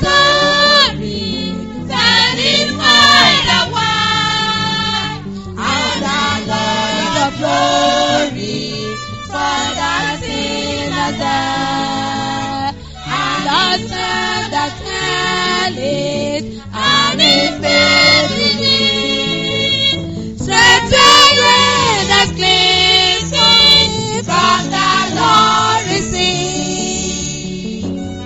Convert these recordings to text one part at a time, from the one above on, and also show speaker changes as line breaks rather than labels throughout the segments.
story, satisfy the world. And the Lord of glory for the sinners there. And the sun that smell it, and his baby Straight away the cleansing from the Lord receive.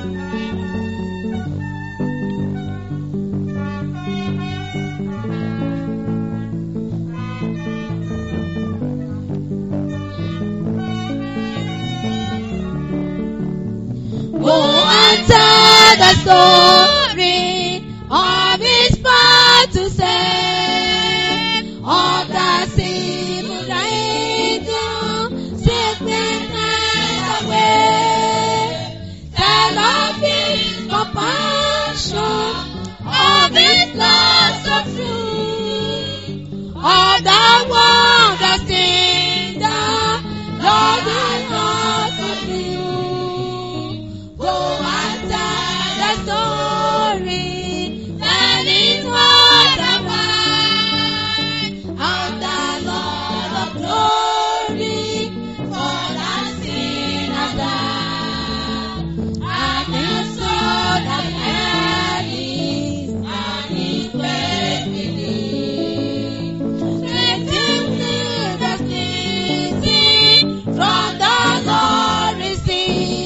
Go and tell the story of his part to say of the simple angel sickness and away. Tell of his compassion, of his love so true, of the wondrous things the Lord has done for you. Go and tell the story that is what I want. Of the Lord of glory for the sinners there. And his soul that hell is and his great belief. Strengthen me the ceasing from the Lord receive.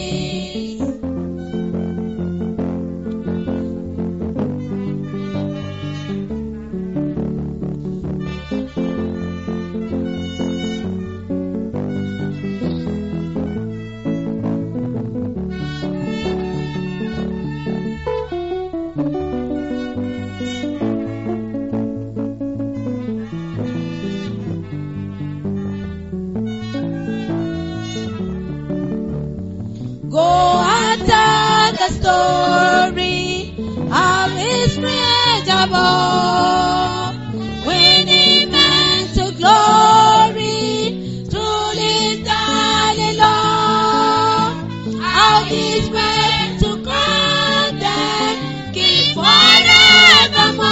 Go and tell the story of his great above. When he meant to glory through his darling love. How his way to grant them keep forevermore.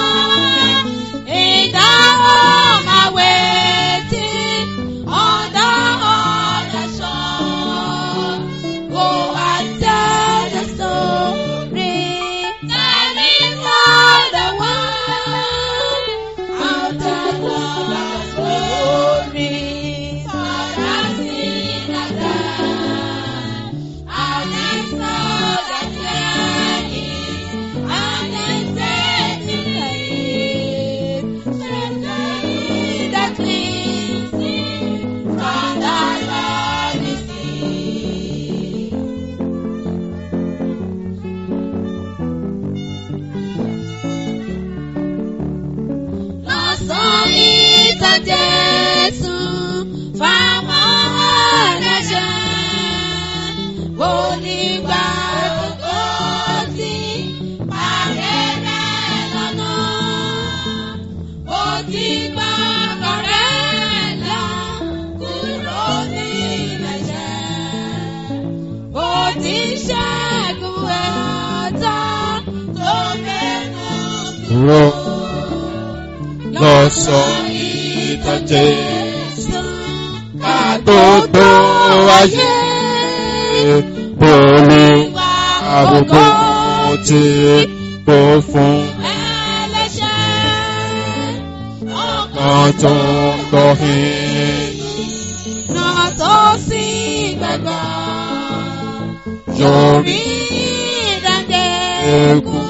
In the home awaiting on the other shore. Go and tell the story. That is not the one. Out the Lord of glory. For the sinners there. And it's not the cleansing. And it's setting free. Strengthening the cleansing from the Lord receive. lọ́sàn ìtàn Jésù fáwọn ẹlẹ́ṣẹ̀. Onígbà gbogbo ti parẹ́ rẹ̀ lọ́nà. Ó ti gbà kọ̀rẹ́ là kúrò ní ẹ̀ṣẹ̀. Ó ti ṣẹ́gun ẹ̀ta tó mẹ́nu
Dúró lọ́sọ̀ ìtàn Jésù ká tó tó ayé. Olú àbùkù tí kò fún kan tó ń lọ hìn. Yorí egun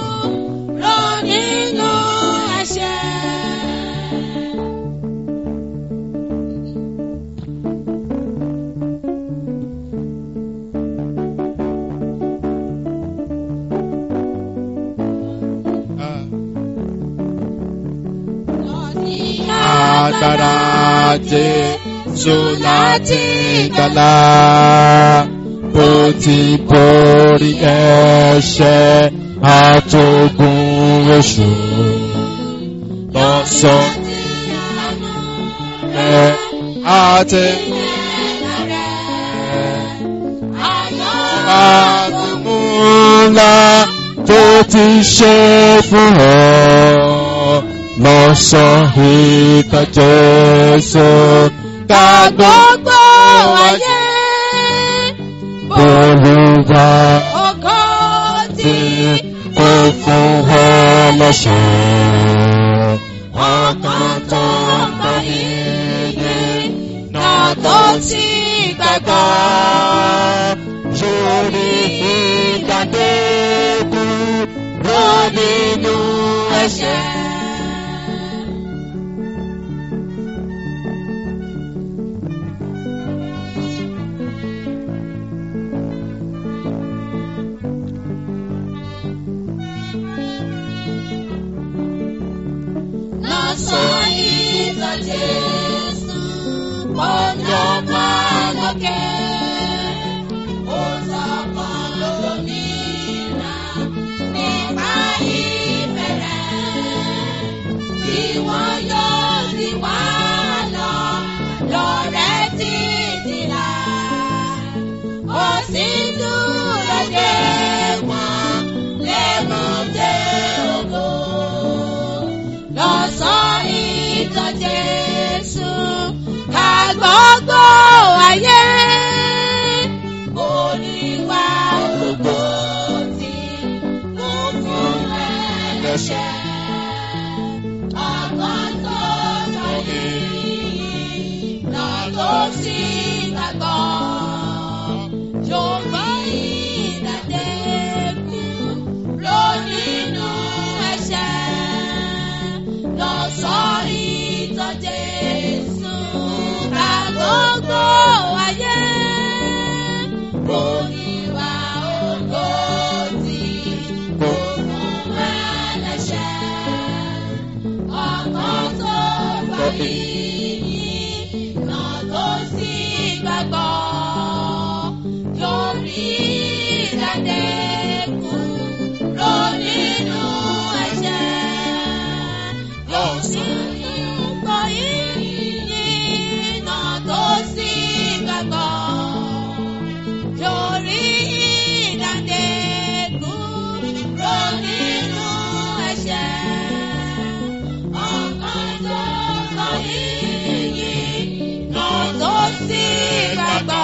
agbára Jésù láti gbàlà bó ti borí ẹ̀ṣẹ̀ àtògùn èṣù lọ́sọ̀ ẹ̀ àti àtúmúlá ti ṣe fún ọ lọ́sàn ìtàn Jésù ká
gbogbo ayé
Olúwa
ògo tí
kò fún ọ lọ́sàn ọkàn tó gbọ́ yìí náà tó ti gbàgbọ́ lórí ìdádẹ́kù rọ nínú ẹ̀ṣẹ̀.
lọ́sàn ìtàn Jésù pọ̀njọ́pọ̀ lókè. Ó sọ kan lómìnira nípa ìfẹ́ rẹ̀. Bí wọ́n yóò sì wá lọ lọ́rẹ́ títí là. Ó sì dúró dé wọn lébùté ògo lọ́sàn ìtàn Jésù ká gbogbo ayé. Olúwa gbogbo tí kú fún ẹlẹ́ṣẹ̀. Ọgbọ́n tó tọ́lé náà tó sì gbàgbọ́. Yorùbá ìdádẹ́kù ló nínú ẹ̀ṣẹ̀ lọ sọ́rí tán Jésù ká gbogbo ayé. Oníwà ògo tí kò fún ẹlẹ́ṣẹ̀. Ọkàn tó gbà yìí náà tó sì gbàgbọ́. Yóò rí ìdádẹ́kù lọ nínú ẹ̀ṣẹ̀ lọ́sàn ìgbà yìí náà tó sì gbàgbọ́. Yorí ìdádẹ́kù rọ nínú ẹ̀ṣẹ̀. Ọkàn tó sọ yìí náà tó sì gbàgbọ́.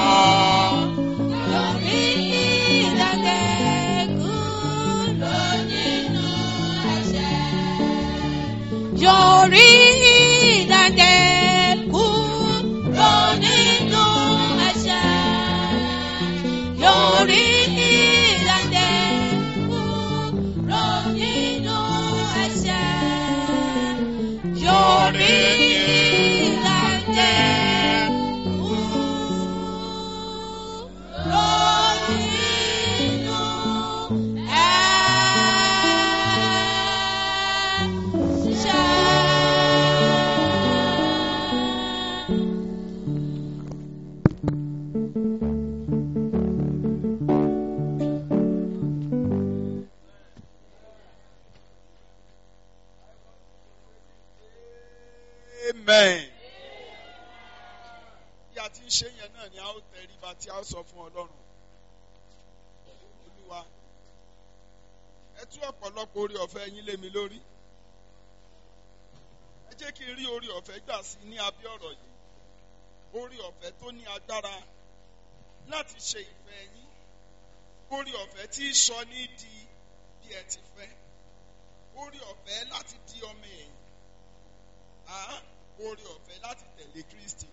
Yorí ìdádẹ́kù rọ nínú ẹ̀ṣẹ̀ yorí ìdádẹ́kù lọ nínú ẹ̀ṣẹ̀. Yorí ìdádẹ́kù lọ nínú ẹ̀ṣẹ̀. Yorí ìdádẹ́kù lọ nínú ẹ̀ṣẹ̀.
amen. bí a ti ń ṣe yẹn náà ni a ó tẹríba tí a ó sọ fún ọlọ́run olúwa ẹ tú ọ̀pọ̀lọpọ̀ orí ọ̀fẹ́ yín lé mi lórí ẹ jẹ́ kí n rí orí ọ̀fẹ́ gbà sí ní abẹ́ ọ̀rọ̀ yìí orí ọ̀fẹ́ tó ní agbára láti ṣe ìfẹ́ yín orí ọ̀fẹ́ tí í sọ ní di bí ẹ ti fẹ́ orí ọ̀fẹ́ láti di ọmọ ẹ̀yìn àá orí ọ̀fẹ́ láti tẹ̀lé Kristi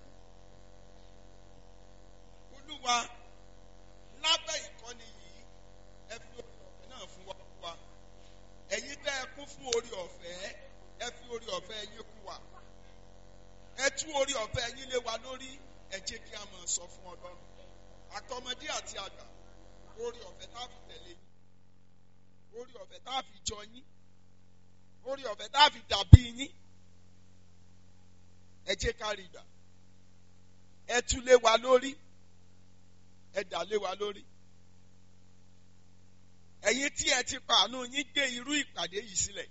olúwa lábẹ́ ìkọ́ni yìí ẹ fi orí ọ̀fẹ́ náà fún wa fún wa ẹ̀yin tẹ́ ẹ kún fún orí ọ̀fẹ́ ẹ fi orí ọ̀fẹ́ yín kún wa ẹ tú orí ọ̀fẹ́ yín lé wa lórí ẹ jẹ́ kí a máa sọ fún ọlọ́run àtọmọdé àti àgbà orí ọ̀fẹ́ tá a fi tẹ̀lé yín orí ọ̀fẹ́ tá a fi jọ yín orí ọ̀fẹ́ tá a fi dàbí yín ẹ jẹ́ ká rí gbà ẹ tú lé wa lórí ẹ dà lé wa lórí ẹ̀yin tí ẹ ti pa àánú yín gbé irú ìpàdé yìí sílẹ̀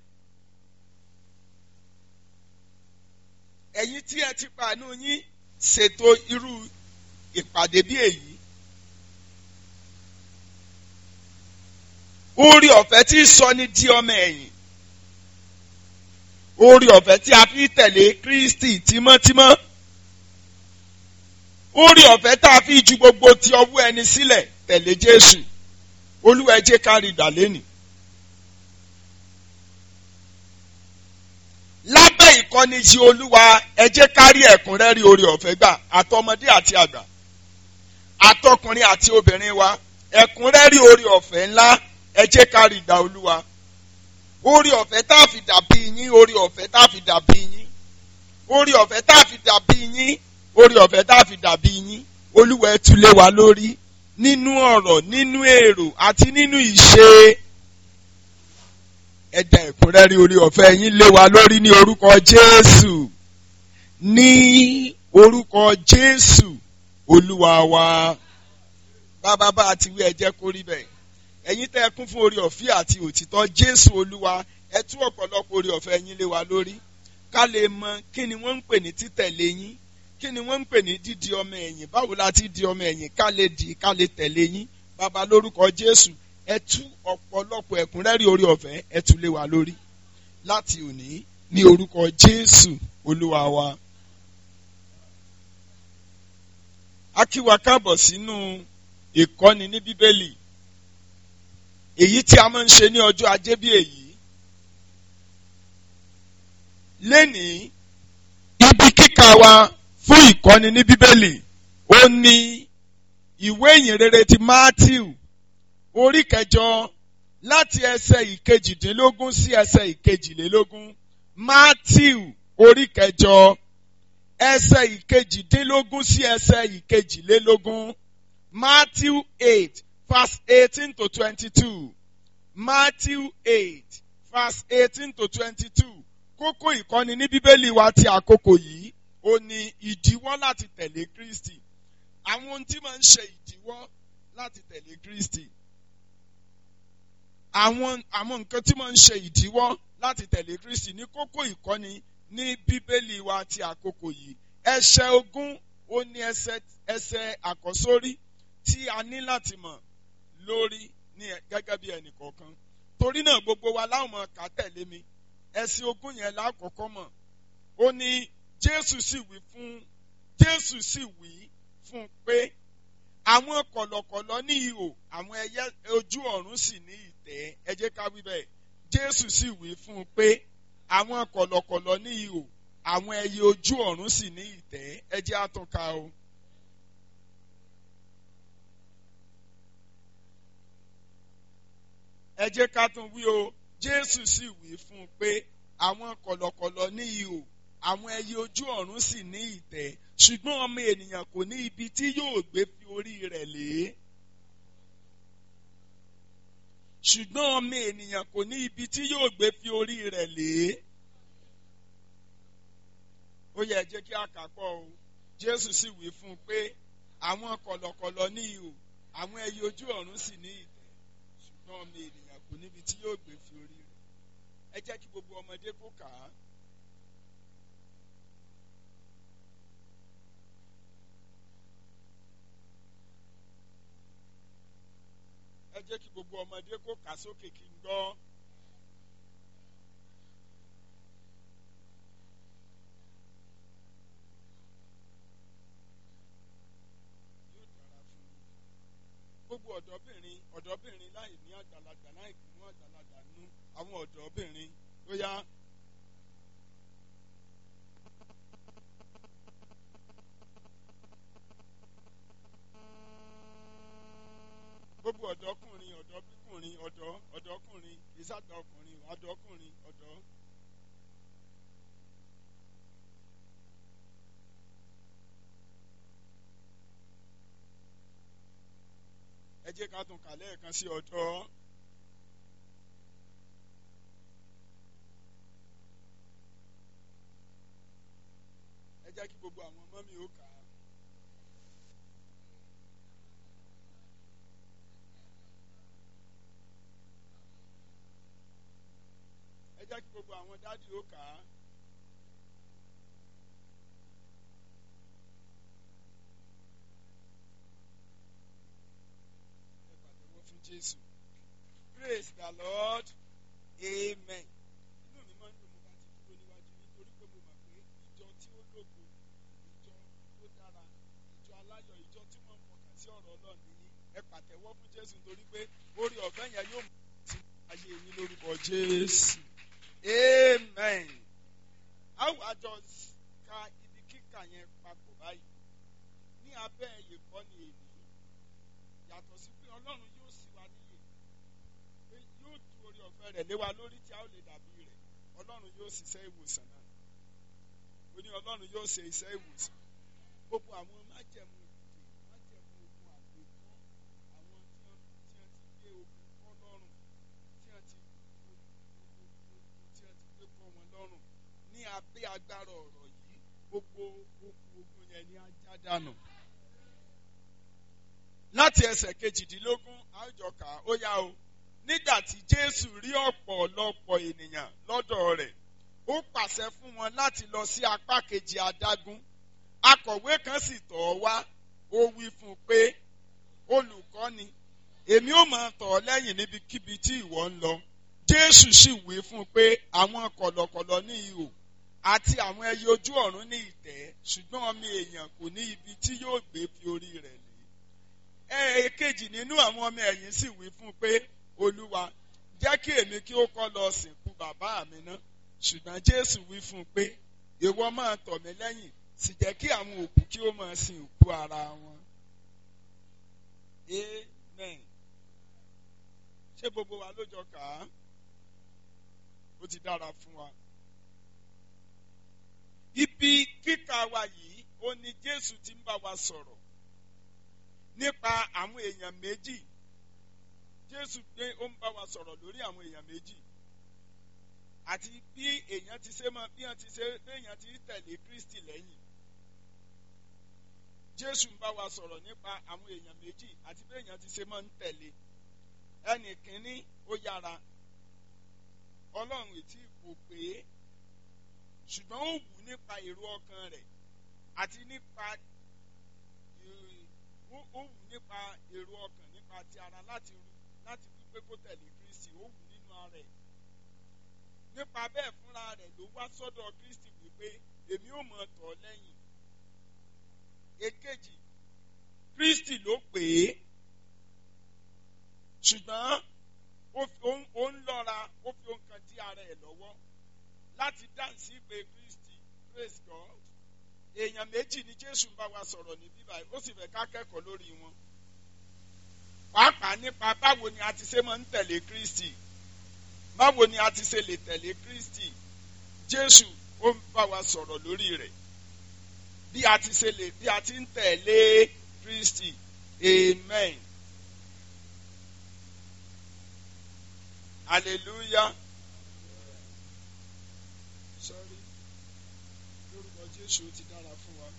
ẹ̀yin tí ẹ ti pa àánú yín ṣètò irú ìpàdé bí èyí orí ọ̀fẹ́ tí sọ ní di ọmọ ẹ̀yìn orí ọ̀fẹ́ tí a fi tẹ̀lé Kristi tímọ́tímọ́ orí ọ̀fẹ́ tá a fi ju gbogbo ti ọwọ́ ẹni sílẹ̀ tẹ̀lé Jésù Olúwa ẹ jẹ́ ká rí ìgbà lẹ́nìí. lábẹ́ ìkọ́ni ti Olúwa ẹ jẹ́ ká rí ẹ̀kúnrẹ́rẹ́ orí ọ̀fẹ́ gbà àtọmọdé àti àgbà àtọkùnrin àti obìnrin wa ẹ̀kúnrẹ́rẹ́ orí ọ̀fẹ́ ńlá ẹ jẹ́ ká rí ìgbà Olúwa orí ọ̀fẹ́ tá a fi dàbí yín orí ọ̀fẹ́ tá a fi dàbí yín orí ọ̀fẹ́ tá a fi dàbí yín orí ọ̀fẹ́ tá a fi dàbí yín Olúwa ẹ tú lé wa lórí nínú ọ̀rọ̀ nínú èrò àti nínú ìṣe ẹ̀dá ẹ̀kúnrẹ́rẹ́ orí ọ̀fẹ́ yín lé wa lórí ní orúkọ Jésù ní orúkọ Jésù Olúwa wa bàbá bá a ti wí ẹ jẹ́ kó rí bẹ́ẹ̀ ẹ̀yin tẹ́ ẹ kún fún orí ọ̀fẹ́ àti òtítọ́ Jésù Olúwa ẹ tú ọ̀pọ̀lọpọ̀ orí ọ̀fẹ́ yín lé wa lórí ká lè mọ kí ni wọ́n ń pè ní títẹ̀lé yín kí ni wọ́n ń pè ní dídi ọmọ ẹ̀yìn báwo la ti di ọmọ ẹ̀yìn ká lè di ká lè tẹ̀lé yín bàbá lórúkọ Jésù ẹ tú ọ̀pọ̀lọpọ̀ ẹ̀kúnrẹ́rẹ́ orí ọ̀fẹ́ ẹ tú lé wa lórí láti òní ní orúkọ Jésù Olúwa wa. a kí wa káàbọ̀ sínú ìkọ́ni ní Bíbélì èyí tí a máa ń ṣe ní ọjọ́ ajé bí èyí. lénìí ibi kíkà wa fún ìkọ́ni ní Bíbélì ó ní ìwé ìyìnrere ti Matthew orí kẹjọ láti ẹsẹ̀ ìkejìdínlógún sí ẹsẹ̀ ìkejìlélógún Matthew orí kẹjọ ẹsẹ̀ ìkejìdínlógún sí ẹsẹ̀ ìkejìlélógún Matthew eight verse eighteen to twenty-two Matthew eight verse eighteen to twenty-two kókó ìkọ́ni ní bíbélì wa ti àkókò yìí ó ní ìdíwọ́ láti tẹ̀lé Kristi àwọn ohun tí máa ń ṣe ìdíwọ́ láti tẹ̀lé Kristi àwọn àwọn nǹkan tí máa ń ṣe ìdíwọ́ láti tẹ̀lé Kristi ní kókó ìkọ́ni ní bíbélì wa ti àkókò yìí ẹsẹ̀ ogún ó ní ẹsẹ̀ ẹsẹ̀ àkọ́sórí tí a ní láti mọ̀ lórí ní gẹ́gẹ́ bí ẹnì kọ̀ọ̀kan torí náà gbogbo wa láwọn máa kà tẹ̀lé mi ẹsẹ̀ ogún yẹn lákọ̀ọ́kọ́ mọ̀ ó ní Jésù sì wí fún Jésù sì wí fún pé àwọn kọ̀lọ̀kọ̀lọ̀ ní ihò àwọn ẹyẹ ojú ọ̀run sì ní ìtẹ́ ẹ jẹ́ ká wí bẹ́ẹ̀ Jésù sì wí fún un pé àwọn kọ̀lọ̀kọ̀lọ̀ ní ihò àwọn ẹyẹ ojú ọ̀run sì ní ìtẹ́ ẹ jẹ́ àtúnká o. ẹ jẹ́ ká tún wí o Jésù sì wí fún un pé àwọn kọ̀lọ̀kọ̀lọ̀ ní ihò àwọn ẹyẹ ojú ọ̀run sì ní ìtẹ́ ṣùgbọ́n ọmọ ènìyàn kò ní ibi tí yóò gbé fi orí rẹ̀ lé. ṣùgbọ́n ọmọ ènìyàn kò ní ibi tí yóò gbé fi orí rẹ̀ lé. ó yẹ jẹ́ kí a kà pọ̀ o Jésù sì wí fún un pé àwọn kọ̀lọ̀kọ̀lọ̀ ní ihò àwọn ẹyẹ ojú ọ̀run sì ní ìtẹ́ ṣùgbọ́n ọmọ ènìyàn kò níbi tí yóò gbé fi orí rẹ̀. ẹ jẹ́ kí gbogbo ọmọdé kó kà á. ẹ jẹ́ kí gbogbo ọmọdé kó kà sókè kí n gbọ́. Yóò dára fún mi. gbogbo ọ̀dọ́bìnrin ọ̀dọ́bìnrin láì ní àgbàlagbà láì mú àgbàlagbà nú àwọn ọ̀dọ́bìnrin ó yá. gbogbo ọ̀dọ́kùnrin ọ̀dọ́bìkùnrin ọ̀dọ́ ọ̀dọ́kùnrin ìsàgbà ọkùnrin ọ̀dọ́kùnrin ọ̀dọ́. ẹ jẹ́ ká tún kà lẹ́ẹ̀kan sí ọ̀dọ́. ẹ jẹ́ kí gbogbo àwọn ọmọ mi ó kà á. ẹ jẹ́ kí gbogbo àwọn dádì ó kà á. ẹ pàtẹ́wọ́ fún Jésù. praise the lord amen. inú mi máa ń dùn mo bá ti dúró níwájú nítorí pé mo mọ̀ pé ìjọ tí ó lógo ìjọ tó dára ìjọ aláyọ̀ ìjọ tí wọ́n ń fọkàn sí ọ̀rọ̀ ọlọ́run nìyí ẹ pàtẹ́wọ́ fún jésù nítorí pé orí ọ̀fẹ́ yẹn yóò mú sí ayé yín lórúkọ jésù amen. àwọn àjọ ka ibi kíkà yẹn papọ̀ báyìí ní abẹ́ ìkọ́ni èyí yàtọ̀ sí pé ọlọ́run yóò sì wá níyè pé yóò tu orí ọ̀fẹ́ rẹ̀ lé wa lórí tí a ó lè dàbí rẹ̀ ọlọ́run yóò ṣiṣẹ́ ìwòsàn náà ó ní ọlọ́run yóò ṣe iṣẹ́ ìwòsàn gbogbo àwọn májẹ̀mú ìdè májẹ̀mú ogun àgbẹ̀kọ́ àwọn tí wọ́n tí wọ́n ti gbé ogun kọ́ lọ́rùn tí wọ́n ti ogun tí wọ́n ti gbé kọ́ wọn lọ́rùn ní abẹ́ agbára ọ̀rọ̀ yìí gbogbo okùn ogun yẹn ni á já dànù láti ẹsẹ̀ kejìdínlógún àjọkà ó yá o nígbà tí jésù rí ọ̀pọ̀lọpọ̀ ènìyàn lọ́dọ̀ rẹ̀ ó pàṣẹ fún wọn láti lọ sí apá kejì adágún akọ̀wé kan sì tọ̀ ọ́ wá ó wí fún un pé olùkọ́ni èmi ò máa tọ̀ ọ́ lẹ́yìn níbikíbi tí ìwọ ń lọ jésù sì wí fún un pé àwọn kọ̀lọ̀kọ̀lọ̀ ní ihò àti àwọn ẹyẹ ojú ọ̀run ní ìtẹ́ ṣùgbọ́n ọmọ èèyàn kò ní ibi tí yóò gbé fi orí rẹ̀ lé èkejì nínú àwọn ọmọ ẹ̀yìn sì wí fún un pé olúwa jẹ́ kí èmi kí ó kọ́ lọ sìnkú bàbá mi ná ṣùgbọ́n jésù wí fún un pé ìwọ máa tọ̀ mí lẹ́yìn sì jẹ́ kí àwọn òkú kí ó máa sin òkú ara wọn. amen. ṣé gbogbo wa ló jọ kà á? ó ti dára fún wa. ibi kíkà wa yìí ó ní jésù ti ń bá wa sọ̀rọ̀ nípa àwọn èèyàn méjì jésù pé ó ń bá wa sọ̀rọ̀ lórí àwọn èèyàn méjì àti bí èèyàn ti ṣe máa bí èèyàn ti ṣe bí èèyàn ti tẹ̀lé kristi lẹ́yìn jésù ń bá wa sọ̀rọ̀ nípa àwọn èèyàn méjì àti bí èèyàn ti ṣe máa ń tẹ̀lé ẹnì kínní ó yára ọlọ́run ètí kò pé ṣùgbọ́n ó wù nípa èrò ọkàn rẹ̀ àti nípa ó wù nípa èrò ọkàn nípa ti ara láti ru láti wípé kó tẹ̀lé kristi ó wù nínú ara ẹ̀ nípa bẹ́ẹ̀ fúnra rẹ̀ ló wá sọ́dọ̀ kristi wípé èmi ò mọ̀ tọ̀ lẹ́yìn èkejì kristi ló pè é ṣùgbọ́n ó ń lọ́ra ó fi ohun kan dí ara ẹ̀ lọ́wọ́ láti dáǹsì pé kristi praise god èèyàn méjì ni jésù ń bá wa sọ̀rọ̀ ní bíbá ó sì fẹ́ ká kẹ́kọ̀ọ́ lórí wọn pàápàá nípa báwo ni a ti ṣe máa ń tẹ̀lé kristi báwo ni a ti ṣe lè tẹ̀lé kristi jésù ó ń bá wa sọ̀rọ̀ lórí rẹ̀ bí a ti ṣe lè bí a ti ń tẹ̀lé kristi amen hallelujah sorry lórúkọ jésù ó ti dára fún wa.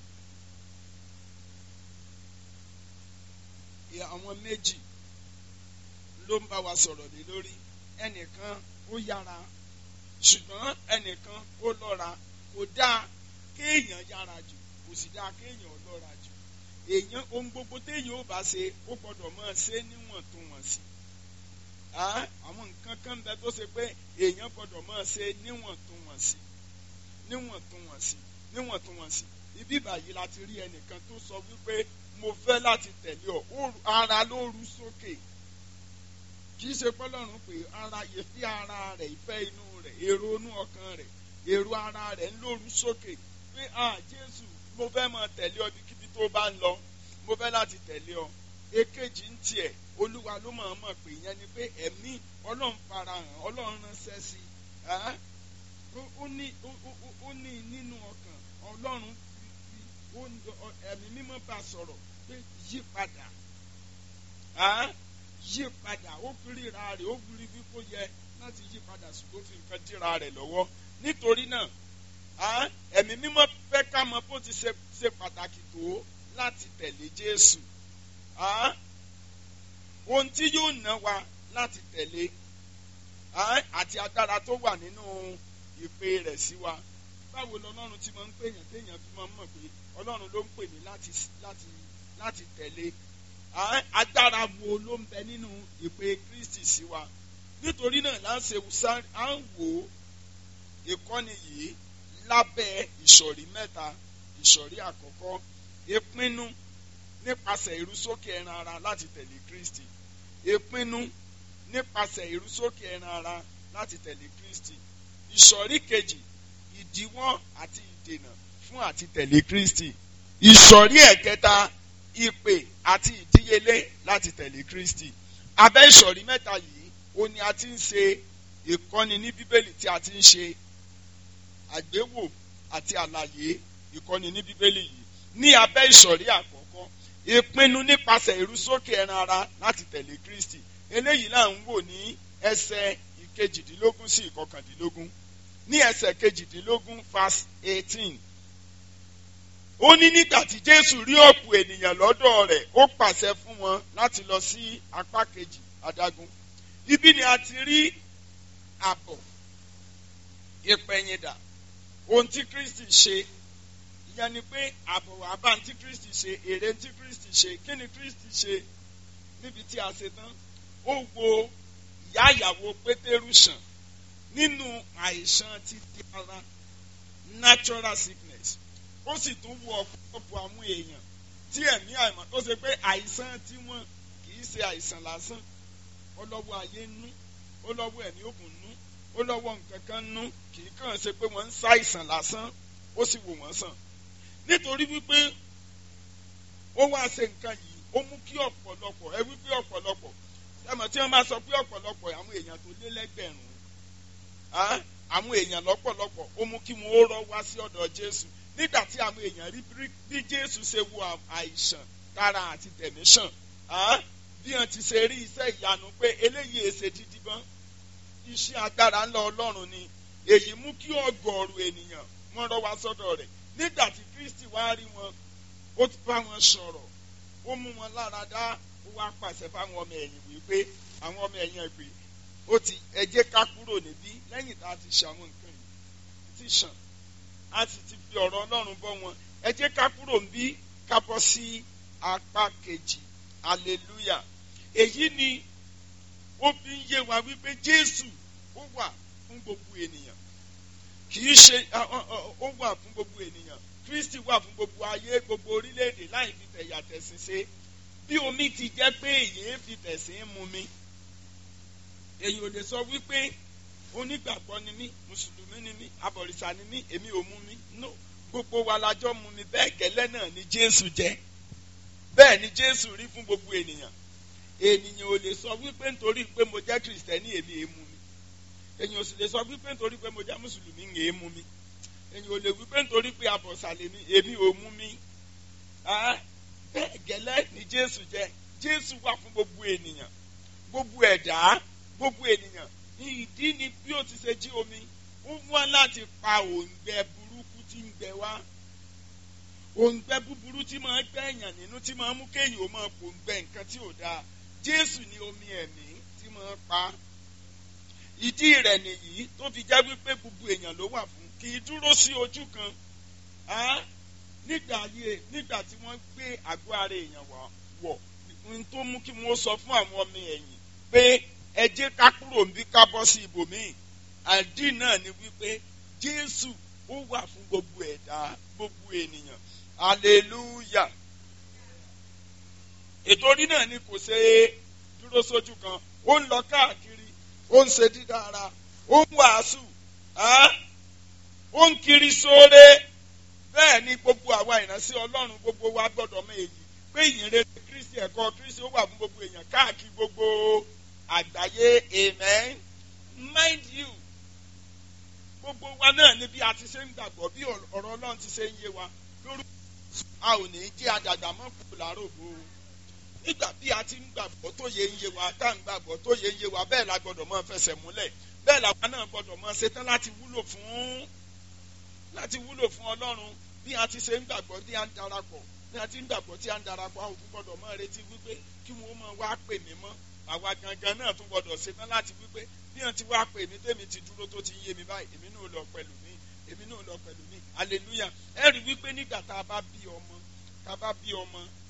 àwọn méjì ló ń bá wa sọ̀rọ̀ lé lórí ẹnìkan ó yára ṣùgbọ́n ẹnìkan ó lọ́ra kò dáa kéèyàn yára jù kò sì dáa kéèyàn lọ́ra jù èèyàn ohun gbogbo téèyàn ó bá ṣe ó gbọ́dọ̀ máa ṣe níwọ̀ntúnwọ̀nsì àwọn nǹkan kan bẹ tó ṣe pé èèyàn gbọ́dọ̀ máa ṣe níwọ̀ntúnwọ̀nsì níwọ̀ntúnwọ̀nsì níwọ̀ntúnwọ̀nsì ibi báyìí la ti rí ẹnìkan tó sọ wípé mo fẹ́ láti tẹ̀lé ọ ara ló ru sókè kì í ṣe pọ́lọ́run pé ara ìfẹ́ ara rẹ̀ ìfẹ́ inú rẹ̀ èrò inú ọkàn rẹ̀ èrò ara rẹ̀ ń lóru sókè pé ah jésù mo fẹ́ máa tẹ̀lé ọ ibikíbi tó bá ń lọ mo fẹ́ láti tẹ̀lé ọ èkejì ń tiẹ̀ olúwa ló máa mọ̀ pé ìyẹn ni pé ẹ̀mí ọlọ́run farahàn ọlọ́run ránṣẹ́ sí ó ní ó ní nínú ọkàn ọlọ́run ẹ̀mí mímọ́ bá sọ̀rọ̀ pé yí padà yí padà ó fi ríra rẹ̀ ó fi rí bí kò yẹ láti yí padà ṣùgbọ́n fi nǹkan díra rẹ̀ lọ́wọ́ nítorí náà ẹ̀mí mímọ́ fẹ́ ká mọ bó ti ṣe pàtàkì tó láti tẹ̀lé Jésù ohun tí yóò ná wa láti tẹ̀lé àti agbára tó wà nínú ìpè rẹ̀ sí wa báwo lọ́lọ́run ti máa ń pèèyàn téèyàn fi máa ń mọ̀ pé ọlọ́run ló ń pè mí láti láti láti tẹ̀lé agbára wo ló ń bẹ nínú ìpè Kristi sí wa nítorí náà láǹṣe à ń wò ó ìkọ́ni yìí lábẹ́ ìsọ̀rí mẹ́ta ìsọ̀rí àkọ́kọ́ ìpinnu nípasẹ̀ ìrúsókè ẹran ara láti tẹ̀lé Kristi ìpinnu nípasẹ̀ ìrúsókè ẹran ara láti tẹ̀lé Kristi ìsọ̀rí kejì ìdíwọ́ àti ìdènà fún àti tẹ̀lé Kristi ìsọ̀rí ẹ̀kẹta ìpè àti ìdíyelé láti tẹ̀lé Kristi abẹ́ ìsọ̀rí mẹ́ta yìí ó ní a ti ń ṣe ìkọ́ni ní Bíbélì tí a ti ń ṣe àgbéwò àti àlàyé ìkọ́ni ní Bíbélì yìí ní abẹ́ ìsọ̀rí àkọ́kọ́ ìpinnu nípasẹ̀ ìrúsókè ẹran ara láti tẹ̀lé Kristi eléyìí là ń wò ní ẹsẹ̀ ìkejìdínlógún sí ìkọkàndínlógún ní ẹsẹ̀ kejìdínlógún verse eighteen ó ní nígbà tí Jésù rí ọ̀pọ̀ ènìyàn lọ́dọ̀ rẹ̀ ó pàṣẹ fún wọn láti lọ sí apá kejì adágún ibi ni a ti rí àbọ̀ ìpẹ̀yìndà ohun tí Kristi ṣe ìyẹn ni pé àbọ̀ àbá tí Kristi ṣe èrè tí Kristi ṣe kí ni Kristi ṣe níbi tí a ṣe tán ó wo ìyá ìyàwó Pétérù sàn nínú àìsàn ti di ara natural sickness ó sì tún wo ọ̀pọ̀lọpọ̀ àwọn èèyàn tí ẹ̀mí àìmọ̀ tó ṣe pé àìsàn tí wọ́n kì í ṣe àìsàn lásán ó lọ́wọ́ ayé nú ó lọ́wọ́ ẹ̀mí òkun nú ó lọ́wọ́ nǹkan kan nú kì í kàn ṣe pé wọ́n ń ṣàìsàn lásán ó sì wò wọ́n sàn nítorí wípé ó wá ṣe nǹkan yìí ó mú kí ọ̀pọ̀lọpọ̀ ẹ wípé ọ̀pọ̀lọpọ̀ ẹmọ tí wọ́n máa sọ pé ọ̀pọ̀lọpọ̀ àwọn èèyàn tó lé lẹ́gbẹ̀rún àwọn èèyàn lọ́pọ̀lọpọ̀ ó mú kí wọ́n ó rọ́ wá sí ọ̀dọ̀ Jésù nígbà tí àwọn èèyàn rí bí Jésù ṣe wo àìsàn kára àti tẹ̀mí sàn bí wọ́n ti ṣe rí iṣẹ́ ìyanu pé eléyìí èsè dídí bọ́n iṣẹ́ agbára ńlá Ọlọ́run ni èyí mú kí ọgọ́rùn ènìyàn wọ́n rọ́ wá sọ́dọ̀ rẹ̀ nígbà tí Kristi wá rí wọn ó ti bá wọn sọ̀rọ̀ ó mú wọn lára dá ó wá pàṣẹ fáwọn ọmọ ẹ̀yìn wípé àwọn ọmọ ẹ̀yìn ẹ̀gbẹ́ ó ti ẹ jẹ́ ká kúrò níbí lẹ́yìn tá a ti ṣe àwọn nǹkan yìí ti ṣàn a sì ti fi ọ̀rọ̀ Ọlọ́run bọ́ wọn ẹ jẹ́ ká kúrò níbí ká bọ́ sí apá kejì hallelujah èyí ni ó fi ń yé wa wípé Jésù ó wà fún gbogbo ènìyàn kì í ṣe ó wà fún gbogbo ènìyàn Kristi wà fún gbogbo ayé gbogbo orílẹ̀-èdè láì fi tẹ̀yà tẹ̀sìn ṣe bí omi ti jẹ́ pé èyí fi tẹ̀sìn mu mi èyí ò lè sọ wípé onígbàgbọ́ ni mí mùsùlùmí ni mí abọ̀rìṣà ni mí èmi ò mu mi no gbogbo wa lájọ́ mu mi bẹ́ẹ̀ gẹ́lẹ́ náà ni Jésù jẹ́ bẹ́ẹ̀ ni Jésù rí fún gbogbo ènìyàn ènìyàn ò lè sọ wípé nítorí pé mo jẹ́ kìrìsìtẹ́nì èmi èmu mi èyàn ò sì lè sọ wípé nítorí pé mo jẹ́ mùsùlùmí ń èmu mi èyàn ò lè wípé nítorí pé abọ̀sàlẹ̀ mi èmi ò mu mi bẹ́ẹ̀ gẹ́lẹ́ ni Jésù jẹ́ Jésù wà fún gbogbo ènìyàn gbogbo ẹ̀dá gbogbo ènìyàn ní ìdí ni bí ó ti ṣe jí omi ó wá láti pa òǹgbẹ burúkú tí ń gbẹ wá òǹgbẹ búburú tí máa ń gbẹ èèyàn nínú tí máa ń mú kéèyàn ó máa pòǹgbẹ nǹkan tí ò dáa Jésù ni omi ẹ̀mí tí máa ń pa ìdí rẹ̀ nìyí tó fi já wípé gbogbo èèyàn ló wà fún kì í dúró sí ojú kan nígbà ayé nígbà tí wọ́n gbé àgọ́ ara èèyàn wọ̀ n tó mú kí wọ́n sọ fún àwọn ọmọ ẹ̀yìn pé ẹ jẹ́ ká kúrò níbí ká bọ́ sí ibòmíì àdí náà ni wípé Jésù ó wà fún gbogbo ẹ̀dá gbogbo ènìyàn hallelujah ètò orí náà ni kò ṣe dúró sójú kan ó ń lọ káàkiri ó ń ṣe dídára ó ń wàásù ó ń kiri sóore bẹ́ẹ̀ ni gbogbo àwa ìránṣẹ́ Ọlọ́run gbogbo wa gbọ́dọ̀ mọ èyí pé ìyìnrere Kristi ẹ̀kọ́ Kristi ó wà fún gbogbo èèyàn káàkiri gbogbo àgbáyé amen mind you gbogbo wa náà ni bí a ti ṣe ń gbàgbọ́ bí ọ̀rọ̀ Ọlọ́run ti ṣe ń yé wa lórúkọ a ò ní jẹ́ àdàgbà mọ́ kù lárògbò nígbà bí a ti ń gbàgbọ́ tó yẹ ń yé wa tá à ń gbàgbọ́ tó yẹ ń yé wa bẹ́ẹ̀ la gbọ́dọ̀ mọ́ fẹsẹ̀ múlẹ̀ bẹ́ẹ̀ làwa náà gbọ́dọ̀ mọ́ ṣetán láti wúlò fún láti wúlò fún Ọlọ́run bí a ti ṣe ń gbàgbọ́ tí a ń darapọ̀ bí a ti ń gbàgbọ́ tí a ń darapọ̀ àwọn òkú gbọ́dọ̀ mọ́ retí wípé kí wọ́n mọ̀ wá pè mí mọ́ àwa gangan náà tún gbọ́dọ̀ ṣetán láti wípé bí wọ́n ti wá pè mí tèmi ti dúró tó ti yé mi báyìí èmi náà lọ pẹ̀lú mi èmi náà lọ pẹ̀lú mi hallelujah ẹ rí wípé nígbà tá a bá bí ọmọ tá a bá bí ọmọ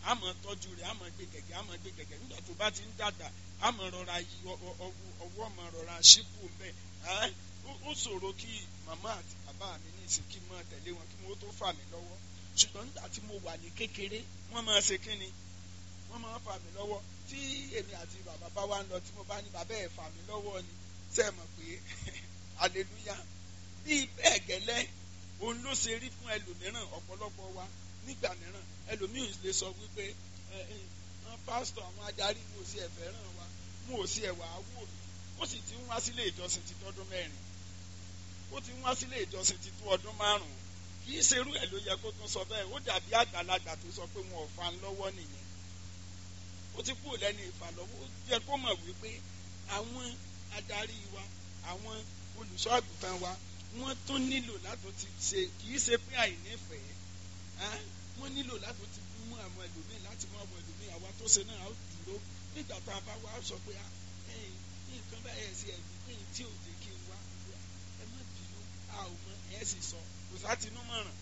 àmọ́ tọ́jú rẹ̀ àmọ́ gbé gẹ̀gẹ̀ àmọ́ gbé gẹ̀gẹ̀ nígbà tó bá ti ń dàgbà àmọ́ rọra yí ọ- ọ- ọ- ọwọ́ ọmọ rọra ṣípò mbẹ́ ẹ́ ó- ó ṣòro kí màmá àti bàbá mi ní ìsìn kí n máa tẹ̀lé wọn kí wọ́n tó fà mí lọ́wọ́ ṣùgbọ́n nígbà tí mo wà ní kékeré wọ́n máa ṣe kí ni wọ́n máa fà mí lọ́wọ́ tí èmi àti bàbá bá wá ń lọ tí mo bá ní bàbá ẹ̀ fà mí lọ́wọ́ ni ṣe é mọ̀ pé aleluya bí bẹ́ẹ̀ gẹ́lẹ́ òun ló ṣe rí fún ẹlòmíràn ọ̀pọ̀lọpọ̀ wa nígbà mìíràn ẹlòmíràn lè sọ wípé ẹ ẹ wọn pásítọ̀ àwọn adarí mo sì ẹ̀fẹ̀ ràn wá mo ò sí ẹ̀wà wò mí ó sì ti ń wá sílé ìjọsìn ti tọ́dún mẹ́rin ó ti ń wá sílé ìjọsìn ti tó ọdún márùn-ún kì í ṣerú ẹ̀ ló yẹ kó tún sọ bẹ́ẹ̀ ó dàbí àgbàlagbà tó sọ pé wọn ò fa ń lọ́wọ́ nìyẹn ó ti kúrò lẹ́nu ìfàlọ́wọ́ ó yẹ kó mọ̀ wípé àwọn adarí wa àwọn olùṣọ́ àgùntàn wa wọ́n tún nílò láti ti ṣe kì í ṣe pé àìnífẹ̀ẹ́ ẹ́ wọ́n nílò láti ti mú àwọn ẹlòmíì láti mú àwọn ẹlòmíì àwa tó ṣe náà á dúró nígbà tá a bá wá sọ pé ah, ẹ̀yin, nǹkan báyẹn sí ẹ̀mí pé tí ò jẹ́ kí n wá ẹ má bínú a ò mọ ẹ̀ sì sọ kò sá tinú mọ̀ràn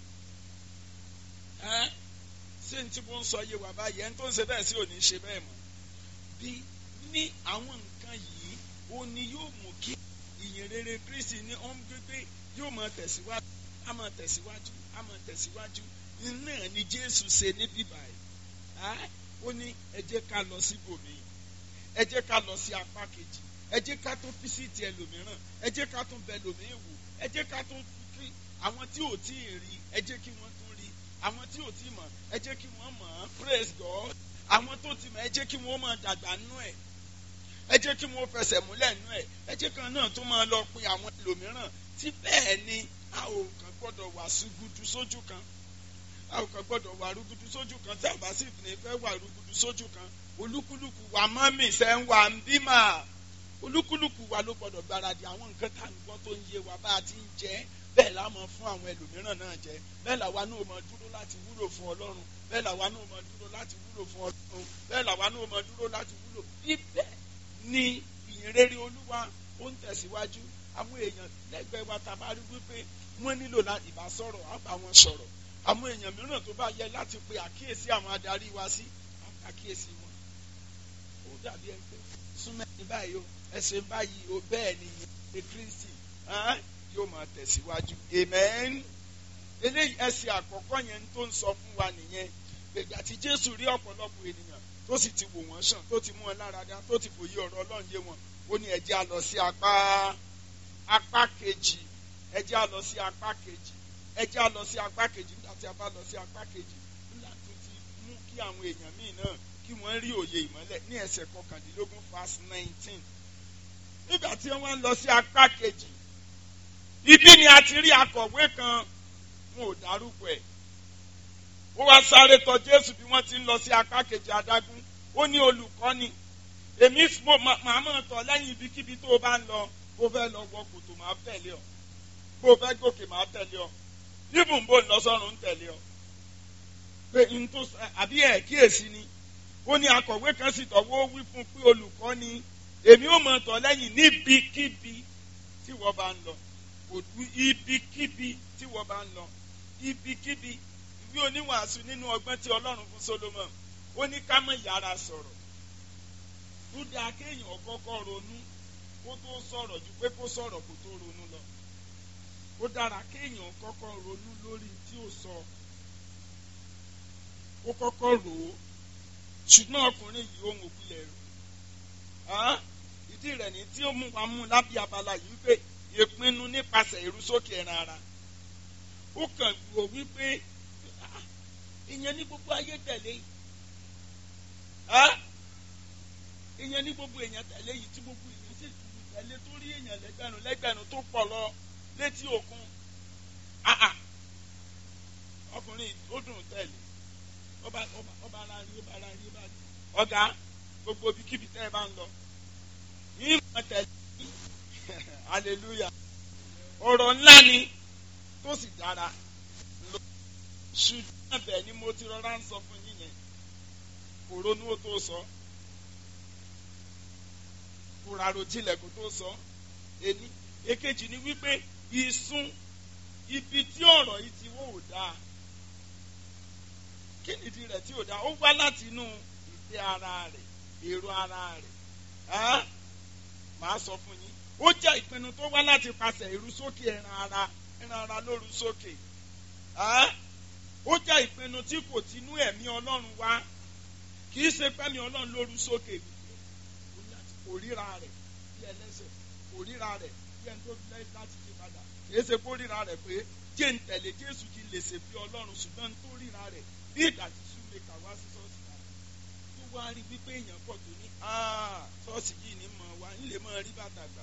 ẹ́ ṣé n tí mo ń sọ yé wa báyìí ẹni tó ń ṣe bẹ́ẹ̀ sí ò ní ṣe bẹ́ẹ̀ mọ́ bí ní àwọn nǹkan yìí ó ní yóò mú kí ìyìn rere Kristi ní ó ń gbégbé yóò máa tẹ̀síwájú á máa tẹ̀síwájú á máa tẹ̀síwájú iná ni Jésù ṣe níbí báyìí Á, ó ní ẹ jẹ́ ká lọ síbòmí ẹ jẹ́ ká lọ sí apá kejì ẹ jẹ́ ká tó físìtì ẹlòmíràn ẹ jẹ́ ká tó bẹ ẹlòmíì wò ẹ jẹ́ ká tó kí àwọn tí ò tí ì rí ẹ jẹ́ kí wọ́n tún rí àwọn tí ò tí ì mọ̀ ẹ jẹ́ kí wọ́n mọ̀ ọ́ praise God àwọn tó ti mọ̀ ẹ jẹ́ kí wọ́n máa dàgbà nú ẹ̀ ẹ jẹ́ kí wọ́n fẹsẹ̀ múlẹ̀ nú ẹ̀ ẹ jẹ́ kan náà tó máa lọ pin àwọn ẹlòmíràn tí bẹ́ẹ̀ ni a ò kàn gbọ́dọ̀ wà súgudu sójú kan a ò kàn gbọ́dọ̀ wà rúgudu sójú kan tí àbá sì ní fẹ́ wà rúgudu sójú kan olúkúlùkù wà mọ́mì ṣe ń wà ń bímà olúkúlùkù wa ló gbọ́dọ̀ gbáradì àwọn nǹkan tá à ń gbọ́ tó ń yé wa bá a ti ń jẹ́ bẹ́ẹ̀ la máa fún àwọn ẹlòmíràn náà jẹ bẹ́ẹ̀ làwa náà máa dúró láti wúlò fún ọlọ́run bẹ́ẹ̀ làwa náà máa dúró láti wúlò fún ọlọ́run bẹ́ẹ̀ làwa náà máa dúró láti wúlò bíbẹ́ ni ìyìnrere olúwa ó ń tẹ̀síwájú àwọn èèyàn lẹ́gbẹ̀ẹ́ wa tá a bá rí wípé wọ́n nílò láti ìbá sọ̀rọ̀ á bá wọn sọ̀rọ̀ àwọn èèyàn mìíràn tó bá yẹ láti pe àkíyèsí àwọn adarí wa sí àkíyèsí wọn ó dàbí ẹ pé súnmọ́ ẹni báyìí o ẹsẹ̀ báyìí o bẹ́ẹ̀ ni ìyẹn Kristi ẹ́n, yóò máa tẹ̀síwájú amen eléyìí ẹsẹ̀ àkọ́kọ́ yẹn tó ń sọ fún wa nìyẹn gbègbà tí Jésù rí ọ̀pọ̀lọpọ̀ ènìyàn tó sì ti wò wọ́n sàn tó ti mú wọn lára dá tó ti fòye ọ̀rọ̀ Ọlọ́run yé wọn ó ní ẹ jẹ́ á lọ sí apá apá kejì ẹ jẹ́ á lọ sí apá kejì ẹ jẹ́ á lọ sí apá kejì nígbà tí a bá lọ sí apá kejì nígbà tó ti mú kí àwọn èèyàn míì náà kí wọ́n rí òye ìmọ́lẹ̀ ní ẹsẹ̀ kọkàndínlógún verse nineteen nígbà tí wọ́n ń lọ sí apá kejì ibi ni a ti rí akọ̀wé kan wọn ò dárúkọ ẹ̀ ó wá sáré tọ̀ Jésù bí wọ́n ti ń lọ sí apá kejì adágún ó ní olùkọ́ni èmi mo màá mọ̀ tọ̀ lẹ́yìn ibikíbi tó o bá ń lọ bó fẹ́ lọ wọ kòtò máa tẹ̀lé ọ bó o fẹ́ gòkè máa tẹ̀lé ọ bíbùn bò ń lọ sọ́run ń tẹ̀lé ọ pé n tó àbí ẹ̀ kíyèsí ni ó ní akọ̀wé kan sì tọ̀wọ́ wí fún pé olùkọ́ni èmi ò mọ̀ tọ̀ lẹ́yìn níbikíbi tí wọ́n bá ń lọ òdu ibikíbi tí wọ́n bá ń lọ ibikíbi ìwé oníwàásù nínú ọgbọ́n tí Ọlọ́run fún Solomon ó ní ká má yára sọ̀rọ̀ ó dáa kéèyàn kọ́kọ́ ronú kó tó sọ̀rọ̀ ju pé kó sọ̀rọ̀ kó tó ronú lọ ó dára kéèyàn kọ́kọ́ ronú lórí tí ó sọ ó kọ́kọ́ rò ó ṣùgbọ́n ọkùnrin yìí ohun òkulẹ̀ rò ìdí rẹ̀ ní tí ó mú wa mú lábí abala yìí pé ìpinnu nípasẹ̀ ìrúsókè ẹran ara ó kàn wò wípé ìyẹn ní gbogbo ayé tẹ̀lé ìyẹn ní gbogbo èèyàn tẹ̀lé yìí tí gbogbo èèyàn sì tẹ̀lé tó rí èèyàn lẹ́gbẹ̀rún lẹ́gbẹ̀rún tó pọ̀ lọ létí òkun ọkùnrin ó dùn tẹ̀lé ọba ọba ọba ara rí ọba ara rí ọba rí ọ̀gá gbogbo ibikíbi tẹ́ ẹ bá ń lọ yìí mọ̀ tẹ̀lé hallelujah ọ̀rọ̀ ńlá ni tó sì dára lọ ṣùgbọ́n bẹ́ẹ̀ ni mo ti rọra ń sọ fún yín yẹn kò ronú ó tó sọ kò rárò jinlẹ̀ kó tó sọ ẹni èkejì ni wípé ìsun ibi tí ọ̀rọ̀ yìí ti wò ó dáa kí nìdí rẹ̀ tí ò dá ó wá láti inú ìfẹ́ ara rẹ̀ èrò ara rẹ̀ ẹ́ màá sọ fún yín ó jẹ́ ìpinnu tó wá láti pàṣẹ ìrúsókè ẹran ara ẹran ara lóru sókè ẹ́ ó jẹ́ ìpinnu tí kò tinú ẹ̀mí ọlọ́run wá kì í ṣe pẹ́mi ọlọ́run lóru sókè kò ríra rẹ̀ bí ẹlẹ́sẹ̀ kò ríra rẹ̀ bí ẹni tó lẹ́ láti ṣe padà kì í ṣe kó ríra rẹ̀ pé jẹ́ ń tẹ̀lé jésù kí n lè ṣe bí ọlọ́run ṣùgbọ́n tó ríra rẹ̀ bí ìgbà tí súnmẹ́kà wá sí ṣọ́ọ̀ṣì náà tó wá rí wípé èèyàn pọ̀ tó ní ṣọ́ọ̀ṣì yìí ní mọ̀ wá ń lè mọ̀ rí bàtà gbà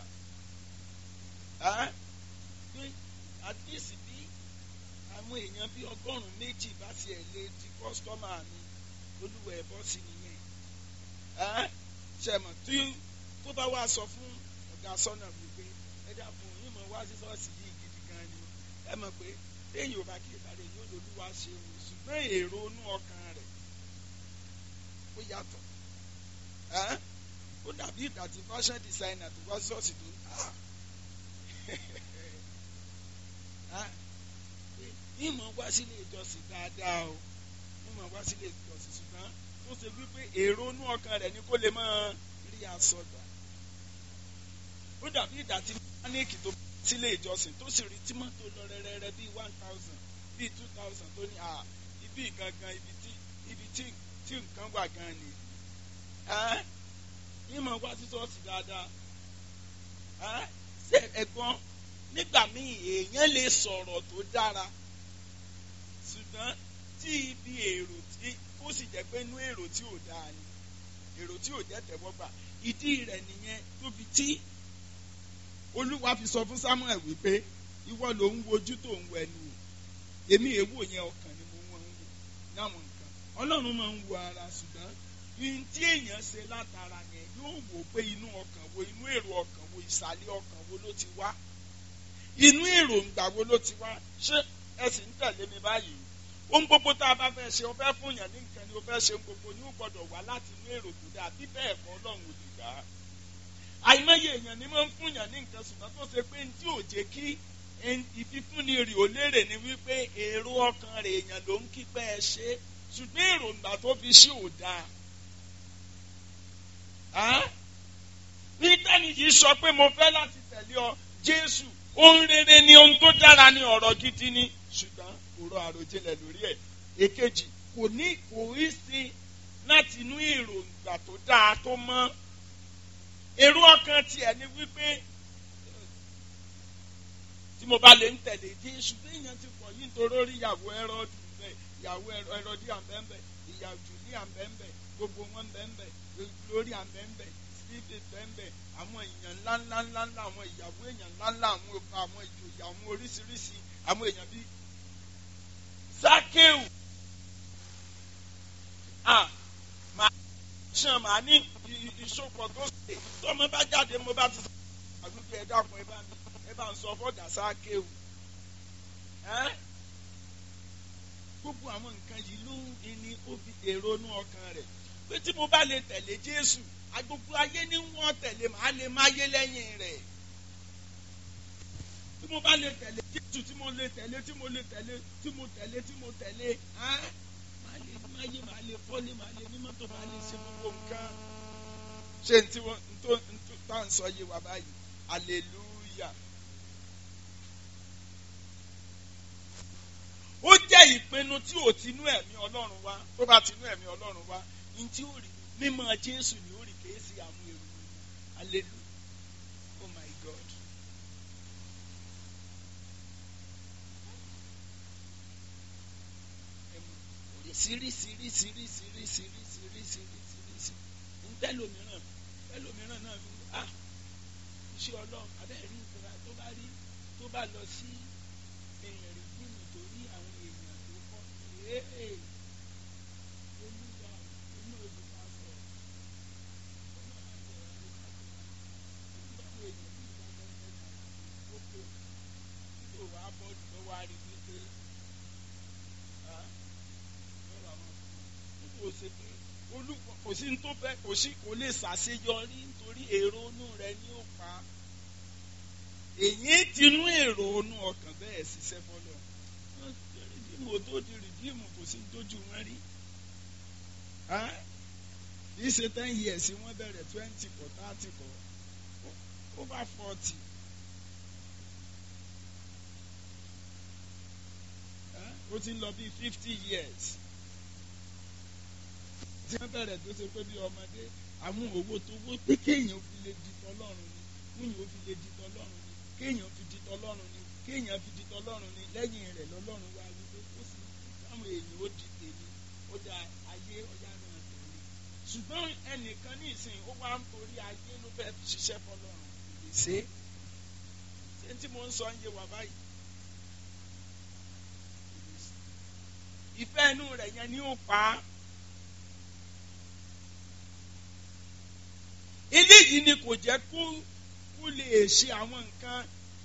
pé at least bí àwọn èèyàn bí ọgọ́rùn-ún méjì bá ti ẹ̀ lé di kọ́sítọ́mà mi olúwa ẹ̀ bọ́ sí nìyẹn ṣẹ̀mọ̀ tí tó bá wá sọ fún ọ̀gá sọ́nà wípé ẹ dàpọ̀ yín mọ̀ wá sí ṣọ́ọ̀ṣì yìí gidi gan ni ẹ mọ̀ pé téèyàn ò bá kí ìbàdàn yóò lòlúwa ṣe wò ṣùgbọ́n èrò inú ọkàn rẹ̀ ó yàtọ̀ ó dàbí ìgbà tí fashion designer tó wá sí ṣọ́ọ̀ṣì tó ìmọ̀ wá sílé ìjọsìn dáadáa o ìmọ̀ wá sílé ìjọsìn ṣùgbọ́n tó ṣe wípé èrò inú ọkàn rẹ̀ ni kó lè máa rí aṣọ gbà ó dàbí ìgbà tí mánìkì tó sílé ìjọsìn tó sì rí tímọ́tò lọ rẹ́rẹ́rẹ́ bíi one thousand bíi two thousand tó ní à ibi gangan ibi tí ibi tí tí nǹkan wà gan ni ìmọ̀ wá sí ṣọ́ọ̀ṣì dáadáa ṣe ẹ̀gbọ́n nígbà míì èèyàn lè sọ̀rọ̀ tó dára ṣùgbọ́n tí ibi èrò tí ó sì jẹ́ pé inú èrò tí ò dáa ni èrò tí ò jẹ́ tẹ̀wọ́gbà ìdí rẹ̀ nìyẹn tóbi tí olúwa fi sọ fún samuel wípé ìwọ ló ń wojú tó ń wẹnu o èmi èwo yẹn ọkàn ni mo wọ́n ń wò láwọn nǹkan ọlọ́run máa ń wo ara ṣùgbọ́n ihun tí èèyàn ṣe látara yẹn yóò wò pé inú ọkàn wo inú èrò ọkàn wo ìsàlẹ̀ ọkàn wo ló ti wá inú èròǹgbà wo ló ti wá ṣé ẹ sì ń tẹ̀lé mi báyìí ohun gbogbo tá a bá fẹ́ ṣe o fẹ́ fún yàn ní nǹkan ni o fẹ́ ṣe ohun gbogbo ni ó gbọ́dọ̀ wá láti inú èrò tó dáa bí bẹ́ẹ̀ kọ́ ọlọ́run ò lè gbà á àìmọye èèyàn ni máa ń fún yàn ní nǹkan ṣùgbọ́n tó ṣe pé tí ò jẹ́ kí ìfífúnni rì ó lérè ni wípé èrò ọkàn rẹ̀ èèyàn ló ń kí pẹ́ ẹ ṣe ṣùgbọ́n èròǹgbà tó fi ṣe ò dáa bí tẹ́ni yìí sọ pé mo fẹ́ láti tẹ̀lé ọ Jésù ohun rere ni ohun tó dára ni ọ̀rọ̀ gidi ni ṣùgbọ́n kò rọ àròjinlẹ̀ lórí ẹ̀ èkejì kò ní kò rí sí láti inú èròǹgbà tó dáa tó mọ́ èrò ọkàn tiẹ̀ ni wípé tí mo bá lè ń tẹ̀lé Jésù bí èèyàn ti pọ̀ yìí nítorí orí ìyàwó ẹrọ́dù bẹ́ẹ̀ ìyàwó ẹrọ́dì àbẹ́ńbẹ́ ìyàwó jùlí àbẹ́ńbẹ́ gbogbo wọn bẹ́ńbẹ́ lórí àbẹ́ńbẹ́ steve bẹ́ńbẹ́ àwọn èèyàn ńláńlá ńláńlá àwọn ìyàwó èèyàn ńláńlá àwọn ọba àwọn ìjòyè àwọn oríṣiríṣi àwọn èèyàn bíi Sákéù ah màá ṣàn màá ní ìṣòpọ̀ tó ṣe tọ́mọ bá jáde mo bá ti sọ àdúgbò ẹ dákun ẹ bá mi ẹ bá ń sọ fọ́dà Sákéù gbogbo àwọn nǹkan yìí ló ń ní ó fi èrò inú ọkàn rẹ̀ pé tí mo bá lè tẹ̀lé Jésù agbogbo ayé ní wọ́n tẹ̀lé màá lè máyé lẹ́yìn rẹ̀ tí mo bá lè tẹ̀lé Jésù tí mo lè tẹ̀lé tí mo lè tẹ̀lé tí mo tẹ̀lé tí mo tẹ̀lé màá lè máyé màá lè fọ́lé màá lè ní mọ́tò màá lè ṣe gbogbo nǹkan ṣé n tí wọ́n n tó n tó tá à ń sọ yé wa báyìí hallelujah. ó jẹ́ ìpinnu tí ò tinú ẹ̀mí Ọlọ́run wá tó bá tinú ẹ̀mí Ọlọ́run wá ní tí ó rí mímọ̀ Jésù ni ó rí kìí sí àwọn èrò nínú hallelujah oh my God. sírísírísírísírísírísírísí ntẹ́lòmíràn tẹ́lòmíràn náà fi ah iṣẹ́ ọlọ́run abẹ́rẹ́ rí ìtura tó bá rí tó bá lọ sí èèyàn rí fíìmù tó rí àwọn èèyàn tó kọ́ ee olúwa inú olùkọ́ sọ tó wàá bọ́ tó wàá rí wípé kò sí pé olùkọ́ kò sí tó fẹ́ kò sí kò lè ṣàṣeyọrí nítorí èrò inú rẹ ní ó pa èyí tinú èrò inú ọkàn bẹ́ẹ̀ ṣiṣẹ́ fọlọ́ wọ́n tẹ̀lé di kí mo tó di rìdíìmù kò sí tójú wọn rí kì í ṣe ten years wọ́n bẹ̀rẹ̀ twenty kọ̀ thirty kọ̀ over forty. ó ti ń lọ bíi fifty years tí wọ́n bẹ̀rẹ̀ tó ṣe pé bí ọmọdé àwọn owó tó wó pé kéèyàn fi lè di tọlọ́run ni kéèyàn fi lè di tọlọ́run ni kéèyàn fi di tọlọ́run ni kéèyàn fi di tọlọ́run ni lẹ́yìn rẹ̀ lọ́lọ́run wá wípé ó sì táwọn èèyàn ó di tèmi ó da ayé ọ̀yá náà tẹ̀lé ṣùgbọ́n ẹnìkan ní ìsìn ó wá ń torí ayé ló fẹ́ ṣiṣẹ́ fọlọ́run kò lè ṣe é ṣé tí mo ń sọ ń yé wa báyìí ìfẹ́ inú rẹ̀ yẹn ni ó pa á. eléyìí ni kò jẹ́ kó kó lè ṣe àwọn nǹkan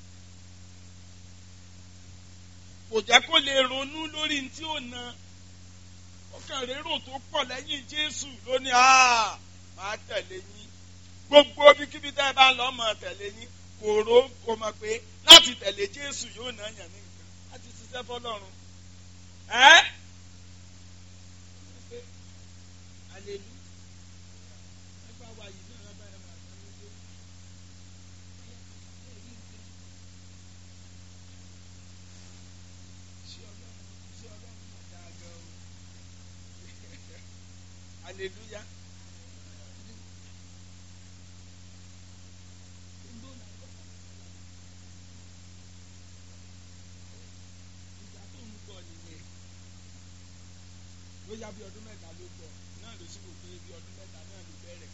kò jẹ́ kó lè ronú lórí tí ó na ó kàn rérò tó pọ̀ lẹ́yìn Jésù lónìí áà máa tẹ̀lé yín gbogbo bíkíbi tẹ́ ẹ bá ń lọ mọ̀ tẹ̀lé yín kò ró kò mọ̀ pé láti tẹ̀lé Jésù yóò ná yàn ní nǹkan láti ṣiṣẹ́ fọlọ́run ẹ́ alelu ẹgbẹ́ wa yìí náà lábẹ́ ẹ̀ máa tán lójú. Ṣé Ọlọ́run ṣé Ọlọ́run máa dáa gan o? Hallelujah. Ìgbà tó ń bọ̀ nìyẹn bóyá bí ọdún mẹ́ta ló gbọ́ náà ló sì wò pé bí ọdún mẹ́ta náà ló bẹ̀rẹ̀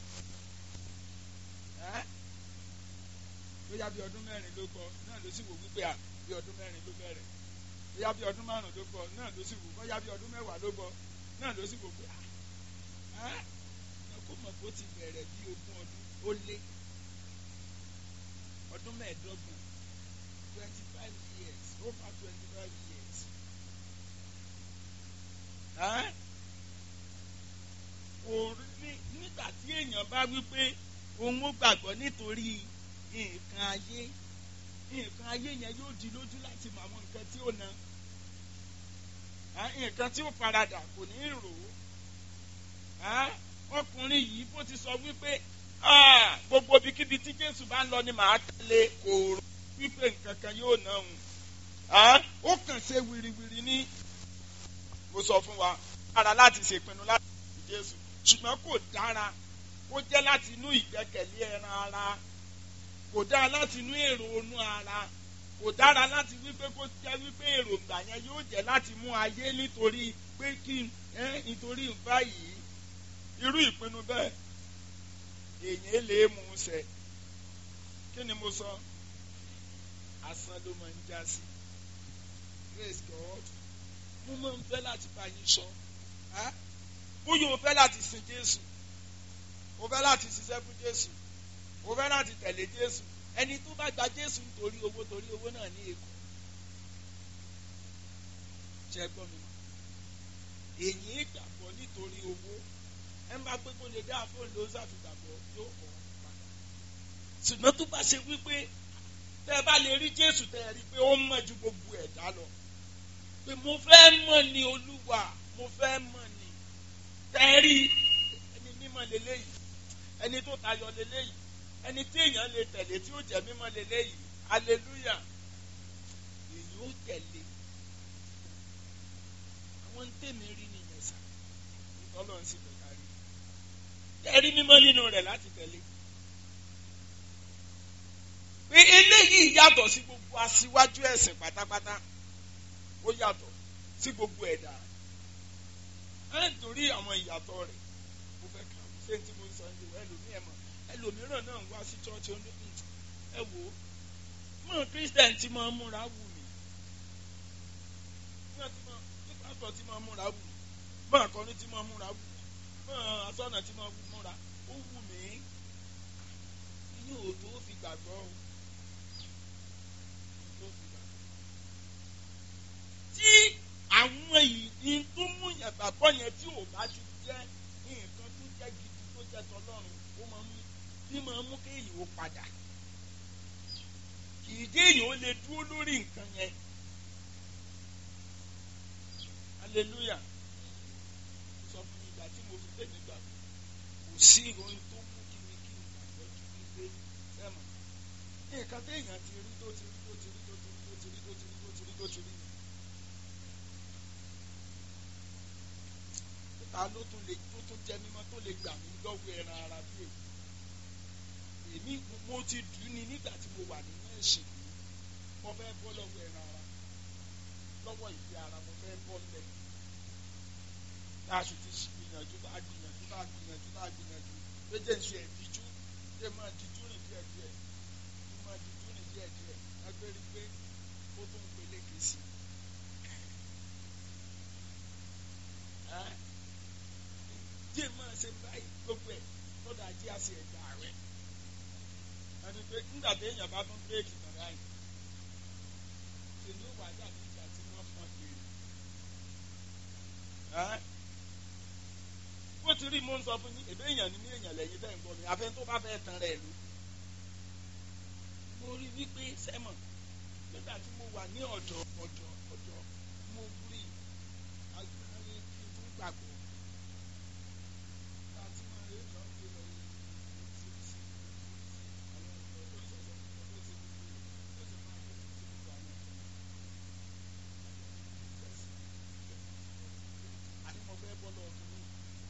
ẹ́ bóyá bí ọdún mẹ́rin ló gbọ́ náà ló sì wò wípé à bí ọdún mẹ́rin ló bẹ̀rẹ̀ bóyá bí ọdún márùn ló gbọ́ náà ló sì wò bóyá bí ọdún mẹ́wàá ló gbọ́ náà ló sì wò pé à ẹ́ ẹ kó mọ̀ bó ti bẹ̀rẹ̀ bí ogún ọdún ó lé ọdún mẹ́ẹ̀ẹ́dọ́gbọ̀n twenty five years over twenty five years. Ẹ́ orí nígbà tí èèyàn bá wí pé òun ó gbàgbọ́ nítorí nǹkan ayé nǹkan ayé yẹn yóò di lójú láti mọ àwọn nǹkan tí ó na nǹkan tí ó faradà kò ní rò ó ọkùnrin yìí bó ti sọ wípé gbogbo ibikíbi tí Jésù bá ń lọ ni màá tẹ̀lé kò rò wípé nǹkan kan yóò ná òun ó kàn ṣe wìrìwìrì ní mo sọ fún wa dára láti ṣèpinnu láti ṣe Jésù ṣùgbọ́n kò dára kó jẹ́ láti inú ìgbẹ́kẹ̀lé ẹran ara kò dára láti inú èrò onú ara kò dára láti wípé kó jẹ́ wípé èròǹgbà yẹn yóò jẹ́ láti mú ayé nítorí pé kí ẹ nítorí báyìí irú ìpinnu bẹ́ẹ̀ èèyàn lè mú un ṣẹ kí ni mo sọ asán ló máa ń já sí praise God mo máa ń fẹ́ láti bá yín sọ bóyá o fẹ́ láti sin Jésù o fẹ́ láti ṣiṣẹ́ fún Jésù o fẹ́ láti tẹ̀lé Jésù ẹni tó bá gba Jésù nítorí owó torí owó náà ní èkó ṣe gbọ́ mi èyí gbàgbọ́ nítorí owó ẹ ń bá pé kó lè dá fóònù ló ṣàfìgbàgbọ́ yóò kọ́ padà ṣùgbọ́n tó bá ṣe wípé tẹ́ ẹ bá lè rí Jésù tẹ́ ẹ rí pé ó mọ̀ ju gbogbo ẹ̀dá lọ pé mo fẹ́ mọ̀ ní olúwa mo fẹ́ mọ̀ ní tẹ́rí ẹni mímọ́ lélẹ́yìí ẹni tó tayọ lélẹ́yìí ẹni tí èèyàn lè tẹ̀lé tí ó jẹ́ mímọ́ lélẹ́yìí aleluya èyí ó tẹ̀lé àwọn ń tèmi rí nìyẹn sá ìtọ́lọ́ ń sì bẹ̀ka rí tẹ́rí mímọ́ nínú rẹ̀ láti tẹ̀lé pé eléyìí yàtọ̀ sí gbogbo aṣíwájú ẹ̀sìn pátápátá ó yàtọ̀ sí gbogbo ẹ̀dá ẹ̀ nítorí àwọn ìyàtọ̀ rẹ̀ mo fẹ́ kà ó ṣé tí mo sọ ní ìwé ẹlòmíì ẹ̀ mọ̀ ẹlòmíràn náà ń wá sí chọ́ọ̀chì ó ní ẹ wò ó mọ̀ christian tí máa ń múra wù mí ní pásítọ̀ tí máa ń múra wù mí mọ̀ akọrin tí máa ń múra wù mí mọ̀ asọ́nà tí máa ń múra ó wù mí inú òtó fi gbàgbọ́ o. tí àwọn ìdí tó mú yàn gbàgbọ́ yẹn tí ò bá ti jẹ́ nǹkan tó jẹ́ gidi tó jẹ́ tọlọ́run ó máa mú bí máa mú kéèyàn ó padà kì í jẹ́ èèyàn ó lè dúró lórí nǹkan yẹn hallelujah sọ fún mi ìgbà tí mo fi tẹ̀lé gbà kò sí ohun tó mú kí mi kí n gbàgbọ́ ju wípé sẹ́mọ̀ nǹkan téèyàn ti rí tó ti rí tó ti rí tó ti rí tó ti rí tó ti rí tó ti rí tó ti rí ta ló tún lè tó tún jẹ mímọ́ tó lè gbà mí lọ́wọ́ ẹran ara bí èmi èmi mo ti dùn ní nígbà tí mo wà nínú ẹ̀sìn yìí mo fẹ́ bọ́ lọ́wọ́ ẹran ara lọ́wọ́ ìdí ara mo fẹ́ bọ́ lẹ̀ tá a sì ti gbìyànjú tá a gbìyànjú tá a gbìyànjú tá a gbìyànjú méjì ń ṣe ẹ̀díjú ṣé máa díjú rìn díẹ̀ díẹ̀ ṣé máa díjú rìn díẹ̀ díẹ̀ ẹgbẹ́ rí pé ó tún ń peléke sí i díẹ̀ máa ṣe báyìí gbogbo ẹ̀ lọ́dọ̀ ajé àṣẹ ẹ̀dá rẹ̀ ẹni pé nígbà tí èèyàn bá tún bírèkì tàn báyìí ṣe ni ó wà dàbí ìgbà tí wọ́n fọ́n kiri. bó ti rí mo ń sọ fún yín èbí èèyàn ní ní èèyàn lẹ́yìn bẹ́ẹ̀ ń gbọ́ mi afẹ́ tó bá fẹ́ tan rẹ̀ lù. mo rí wípé sẹ́mọ̀ nígbà tí mo wà ní ọ̀dọ̀ ọ̀dọ̀ ọ̀dọ̀ mo rí agbára kí n tún gbàgbọ́. láti máa rí ìlọ́ gbé lọ yìí sí sí àwọn ọ̀dọ́ tó sọ̀rọ̀ tó ti gbogbo tó ti máa bẹ̀rẹ̀ sí gbogbo àwọn ọ̀dọ́ àní mo fẹ́ bọ́ lọ́wọ́ kìíní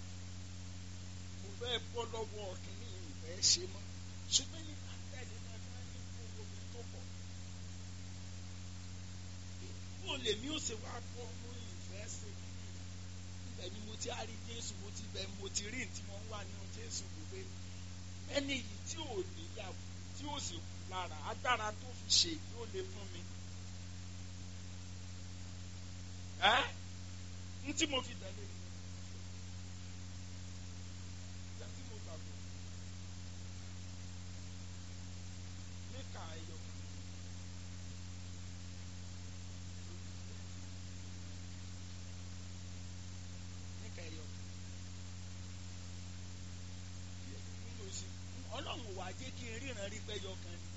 mo fẹ́ bọ́ lọ́wọ́ kìíní ìfẹ́ ṣe mọ́ ṣùgbọ́n yìí máa tẹ̀lé máa bá ní gbogbo mi tó pọ̀ bó lèmi ó ṣe wá bọ́ mú ìfẹ́ ṣe kìíní ibẹ̀ ni mo ti á rí Jésù mo ti bẹ̀ mo ti rí tí wọ́n wà nínú Jésù gbogbo ẹni yìí tí ò níyàwó tí ò sì kú lára agbára tó fi ṣe yóò lè fún mi. ẹ́ n tí mo fi tẹ̀lé ni ìgbà tí mo gbàgbọ́ níka ẹyọ kan níka ẹyọ kan nínú sí ọlọ́run wà jẹ́ kí n ríran rí pé ẹyọ kan ni.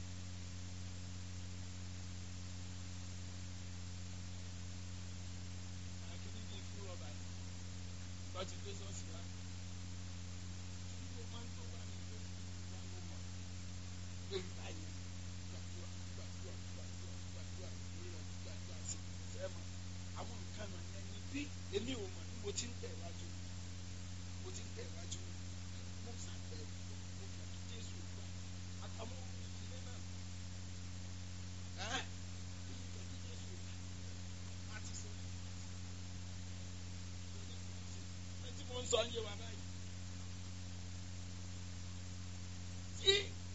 àkíní bíi fún rọ́bà ni bá ti gbé sọ́ọ̀sì wá. tí mo máa ń tó wà ní tó wà ló mọ̀ pé báyìí gbàdúrà gbàdúrà gbàdúrà gbàdúrà ìrírà gbàdúrà sí sẹ́mọ̀ àwọn nǹkan náà yẹn ni bí èmi ò mọ̀ ní mo ti ń tẹ̀ wájú mo ti ń tẹ̀ wájú mo sàbẹ̀ mo fẹ́ kí Jésù gbà àtàwọn ìdílé náà ẹ́ mo fẹ́ kí Jésù gbà láti sọ tí mo ń sọ ń yé wa báyìí. Tí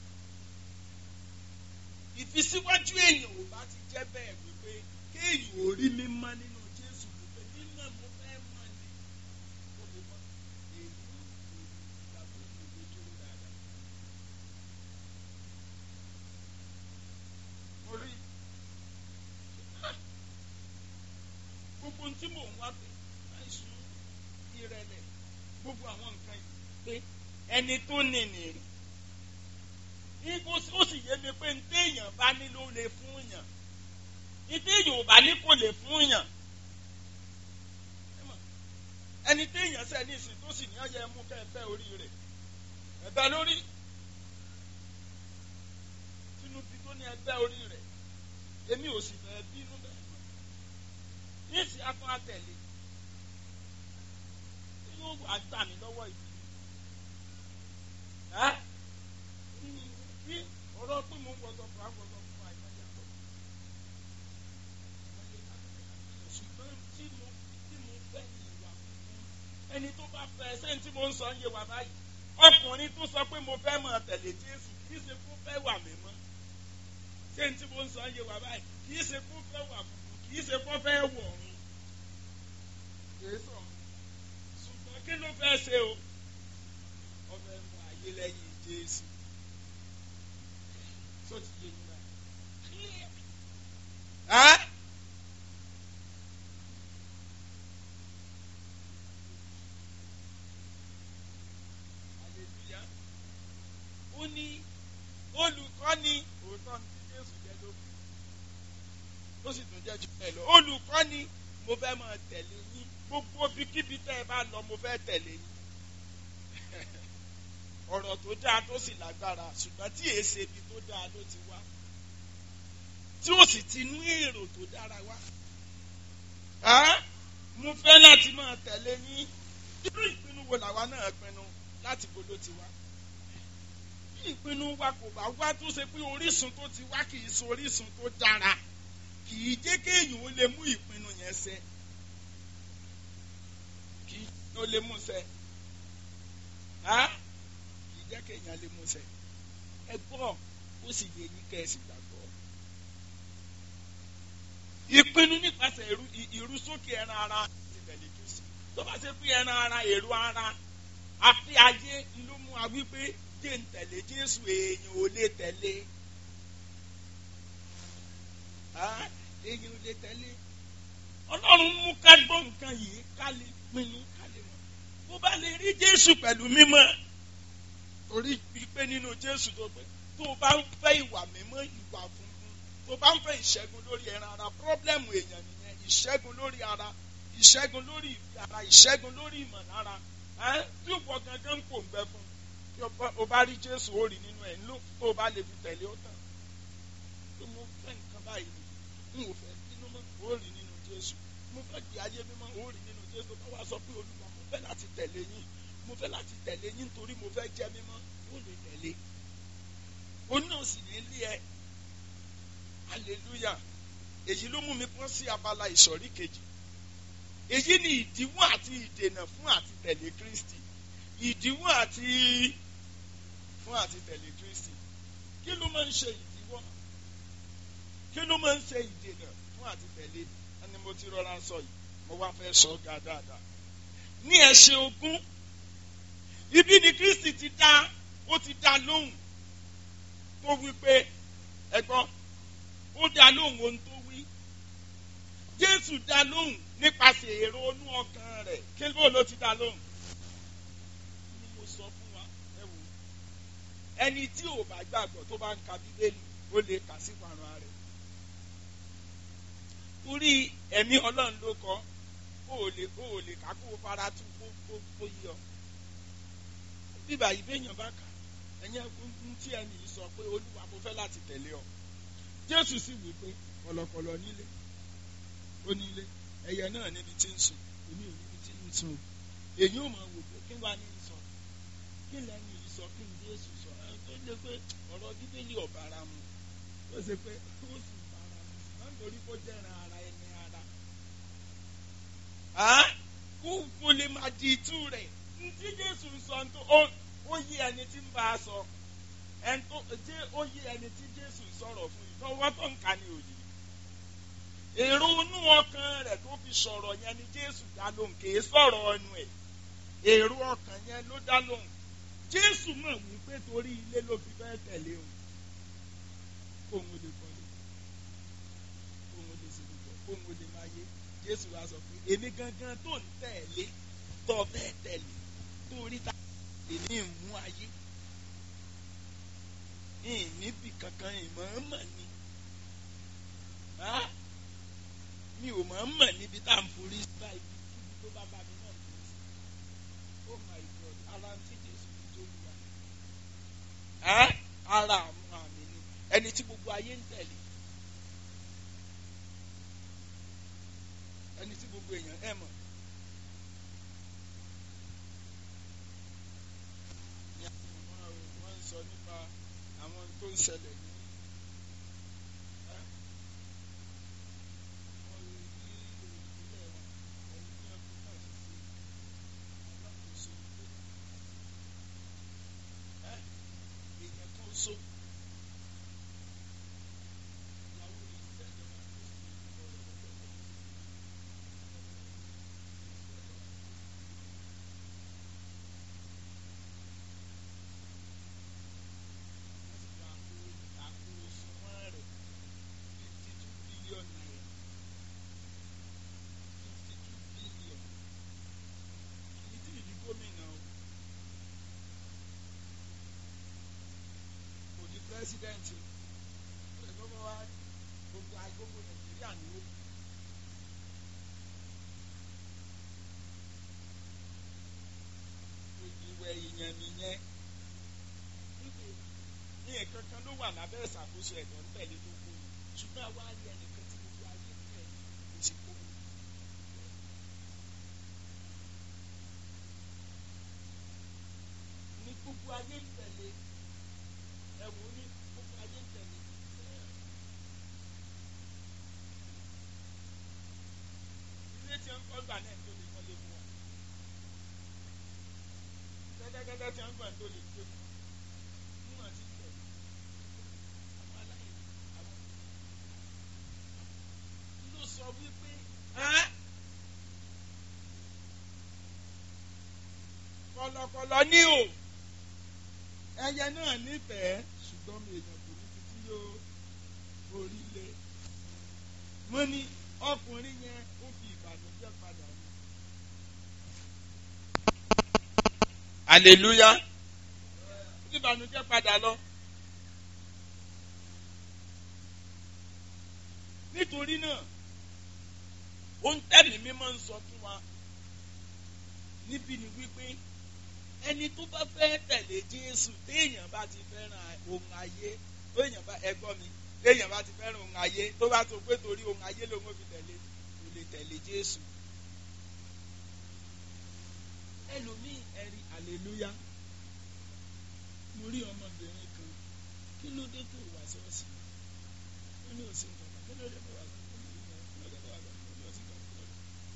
ìfisíwájú èèyàn ò bá ti jẹ́ bẹ́ẹ̀ wípé kéèyàn ò rí mímọ́ nínú Jésù wípé mímọ́ mo fẹ́ mọ̀ ni ó lè mọ́ èyí èyí ìgbàgbọ́ ìwé dúró dáadáa. Mo rí gbogbo ohun tí mò ń wá pé àìsùn ìrẹ̀lẹ̀ gbogbo àwọn nǹkan yìí pé ẹni tó ní nìrí ibo ó sì yé mi pé ntẹ́yàn bá ní ló lè fún yàn ntẹ́yàn ò bá ní kò lè fún yàn ẹni tẹ́yàn sẹ́ ní ìsìn tó sì ní ọ̀yẹ́ mú kẹ́ ẹ bẹ́ orí rẹ̀ ẹ bẹ́ lórí tinubu tó ní ẹ bẹ́ orí rẹ̀ èmi ò sì fẹ́ bínú bẹ́ẹ̀ mọ́ ní ìsìn atún àtẹ̀lé yóò wá gbà mí lọ́wọ́ ìdílé. Ẹ́ bí ọ̀rọ̀ pé mo ń wọ́sọ̀ fún àgbọ̀sọ̀ fún àìmọye àgbọ̀. Ṣùgbọ́n tí mo tí mo fẹ́ ní ìwà fún ẹni tó bá fẹ́ sẹ́yìn tí mo ń sọ ń yé wa báyìí. Ọkùnrin tó sọ pé mo fẹ́ mọ̀ tẹ̀lé Jésù kì í ṣe kó fẹ́ wà mí mọ́. Sẹ́yìn tí mo ń sọ ń yé wa báyìí kì í ṣe kó fẹ́ wà fún kì í ṣe kó fẹ́ wọ̀ ọ̀run. Kì í sọ̀rọ̀ ṣùgbọ́n kí ló fẹ́ ṣe o ọbẹ̀ mú ayé lẹ́yìn Jésù tó ti yé yín báyìí. ẹ́ aleluya ó ní olùkọ́ni òótọ́ ní Jésù jẹ́ lókun ó sì tún jẹ́ jù bẹ́ẹ̀ lọ olùkọ́ni mo fẹ́ máa tẹ̀lé yín gbogbo bíkíbi tẹ́ ẹ bá lọ mo fẹ́ tẹ̀lé yín ọ̀rọ̀ tó dáa tó sì lágbára ṣùgbọ́n tí èé ṣe ibi tó dáa ló ti wá tí ó sì ti ní èrò tó dára wá Á, mo fẹ́ láti máa tẹ̀lé yín irú ìpinnu wo làwa náà pinnu láti bo ló ti wá bí ìpinnu wa kò bá wá tó ṣe pé orísun tó ti wá kì í ṣe orísun tó dára kì í jẹ́ kéèyàn ó lè mú ìpinnu yẹn ṣẹ kì í ó lè mú ṣẹ Á, kì í jẹ́ kéèyàn lè mú ṣẹ ẹ gbọ́ ó sì yẹ yín kẹ́ ẹ sì gbàgbọ́ ìpinnu nípasẹ̀ ìrú- ì- ìrúsókè ẹran ara ti tẹ̀lé Kristi tó bá ṣe pé ẹran ara èrò ara àfi ayé ló mú wa wípé jẹ́ ń tẹ̀lé Jésù èèyàn ò lè tẹ̀lé Ah, èèyàn ò lè tẹ̀lé Ọlọ́run mú ká gbọ́ nǹkan yìí ká lè pinnu ká lè mọ̀ bó bá lè rí Jésù pẹ̀lú mímọ́ torí pé nínú Jésù tó pé tó o bá ń fẹ́ ìwà mímọ́ ìwà funfun tó o bá ń fẹ́ ìṣẹ́gun lórí ẹran ara pírọ́blẹ́mù èèyàn nìyẹn ìṣẹ́gun lórí ara ìṣẹ́gun lórí ìfẹ́ ara ìṣẹ́gun lórí ìmọ̀lára ẹ́ tí o bọ̀ gangan kò ń bẹ fún tí o bá- o bá rí Jésù ó rí nínú ẹ̀ ńlò tó o bá lè fi tẹ̀lé ó tán tó mo fẹ́ nǹkan báyìí n ò fẹ́ bínú mọ́ ó rí nínú Jésù mo fẹ́ gbé ayé mímọ́ ó rí nínú Jésù tó bá wá sọ pé Olúwa mo fẹ́ láti tẹ̀lé yín mo fẹ́ láti tẹ̀lé yín torí mo fẹ́ jẹ́ mímọ́ ó lè tẹ̀lé o náà sì ní lé ẹ hallelujah èyí ló mú mi pọ́n sí abala ìsọ̀rí kejì èyí ni ìdíwọ́ àti ìdènà fún àti tẹ̀lé Kristi ìdíwọ́ àti fún àti tẹ̀lé Kristi kí ló máa ń ṣe ìdíwọ́ kí ló máa ń ṣe ìdènà fún àti tẹ̀lé ẹni mo ti rọra sọ yìí mo wá fẹ́ sọ ọ́ ga dáadáa ní ẹsẹ̀ ogún ibi ni Kristi ti dá ó ti dá lóhùn tó wí pé ẹ̀gbọ́n ó dá lóhùn ohun tó wí Jésù dá lóhùn nípasẹ̀ èrò inú ọkàn rẹ̀ kí ló ló ti dá lóhùn ni mo sọ fún wa ẹ wò ó ẹni tí ò bá gbàgbọ́ tó bá ń ka Bíbélì ó lè kà sí parun rẹ̀ torí ẹ̀mí Ọlọ́run ló kọ ó lè ó lè kà kó o fara tú kó kó kó yí ọ bíbá yìí béèyàn bá kà ẹ̀yìn ẹ̀kún tí ẹni yìí sọ pé Olúwa mo fẹ́ láti tẹ̀lé ọ Jésù sì wí pé kọ̀lọ̀kọ̀lọ̀ nílé ó nílé ẹyẹ náà níbi tí ń sùn èmi ò níbi tí ń sùn èyí ò máa wò pé kí wàá ní sọ kí lẹ́nu yìí sọ kí n Jésù sọ ẹ tó lé pé ọ̀rọ̀ Bíbélì ọ̀bára mu ó ṣe pé ó sì bára mu ṣùgbọ́n nítorí kó jẹ́ran ara ẹni ara kó kó lè máa di itú rẹ̀ ntí Jésù ń sọ tó ó ó yí ẹni tí ń bá a sọ ẹni tó jẹ́ ó yí ẹni tí Jésù ń sọ̀rọ̀ fún yìí lọ́wọ́ tó ń ka ní òye èrò inú ọkàn rẹ̀ tó fi sọ̀rọ̀ yẹn ni Jésù dá lóhùn kìí sọ̀rọ̀ ẹnu ẹ̀ èrò ọkàn yẹn ló dá lóhùn Jésù mọ̀ wípé torí ilé ló fi fẹ́ tẹ̀lé òun kóun lè kọ́lé kóun lè ṣe gbogbo kóun lè máa yé Jésù wá sọ pé èmi gangan tó ń tẹ̀lé tó fẹ́ tẹ̀lé torí ta èmi ìmú ayé ìníbì kankan ìmọ̀ọ́mọ̀ ni mi ò mọ̀ mọ̀ níbi tá à ń forí bá ibi kíbi tó bá bá mi náà lọ sí oh my god ara ń tí Jésù fi tó lu wa ara àwọn àmì ni ẹni tí gbogbo ayé ń tẹ̀lé ẹni tí gbogbo èèyàn ẹ̀ mọ̀ ní àwọn wọn ń sọ nípa àwọn tó ń ṣẹlẹ̀ ní. so. pírẹsidẹ́ǹtì ìjọba wa gbogbo agbogbo nàìjíríà ni ó yẹn wípé ní nǹkan kan ló wà lábẹ́ ìṣàkóso ẹ̀dọ̀ ń tẹ̀lé tó kú ni ṣùgbọ́n àwa rí ẹnìkan tí gbogbo ayé ń tẹ̀lé kò sì kó mi. ní gbogbo ayé ń tẹ̀lé ẹ̀wọ̀n ní gbogbo ayé ń tẹ̀lé. ilé tí wọ́n kọ́ gbà náà tó lè kọ́lé fún wa gẹ́gẹ́gẹ́gẹ́ tí wọ́n gbà tó lè gbé fún wa mú àti tẹ̀lé àwọn aláìní àwọn ló sọ wípé kọ̀lọ̀kọ̀lọ̀ ní o ẹyẹ náà nífẹ̀ẹ́ ṣùgbọ́n mi èèyàn kò ní títí yóò orí lé mo ní ọkùnrin yẹn ó fi ìbànújẹ́ padà ní. aleluya ó fi ìbànújẹ́ padà lọ. nítorí náà ohun tẹ́mi mímọ́ ń sọ fún wa níbí ni wípé ẹni tó bá fẹ́ tẹ̀lé Jésù téèyàn bá ti fẹ́ràn ohun ayé téèyàn bá ẹgbọ́n mi téèyàn bá ti fẹ́ràn ohun ayé tó bá tó pé torí ohun ayé lòun ò fi tẹ̀lé kò lè tẹ̀lé Jésù. ẹlòmíì ẹ̀rí hallelujah mo rí ọmọbìnrin kan kí ló dé tó wá ṣọ́ọ̀ṣì ó ní òsì nǹkan kan kí ló dé tó wá ṣọ́ọ̀ṣì ó ní òsì nǹkan kan kí ló dé tó wá ṣọ́ọ̀ṣì ó ní òsì nǹkan kan.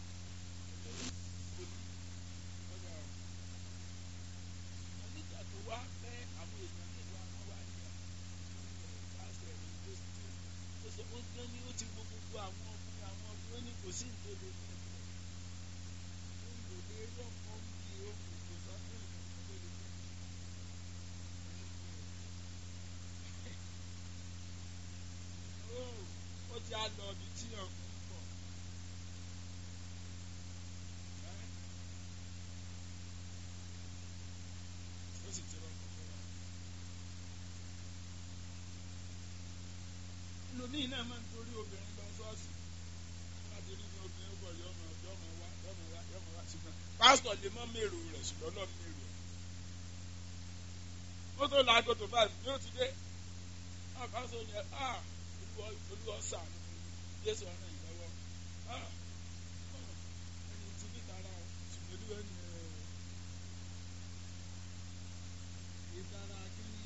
nígbà tó wá pẹ́ àwọn èèyàn ní ìwà wọn wá ní pásítọ̀ ẹ̀mí tó ti tó sọ ó gbé ní ó ti wo gbogbo àwọn ọkùnrin àwọn ọkùnrin ó ní kò sí ìdóde ní ẹ̀kọ́ ó ń lò lé rọ́pọ̀ ń di ohun kò sọ fún ìgbà tó lè fún un. ó ti á lọ ibi tí ọkùnrin pọ̀. ó sì ti rọ́pò fún wa. lónìí náà máa ń torí obìnrin lọ ṣọ́ọ̀ṣì láti rí ní obìnrin bọ̀ yọmọ yọmọ wá yọmọ wá yọmọ wá ṣùgbọ́n pásítọ̀ lè mọ́ mèrò rẹ̀ ṣùgbọ́n lọ́ọ́ mèrò ẹ̀. ó tó la agoto five yóò ti dé ah pásítọ̀ ni ẹ ah olúwa ṣàánú fún mi jésù ọ̀ràn ìlọ́wọ́ ah ẹni tí bí tara o ṣùgbọ́n olúwa ni ẹ ìtara kí ni.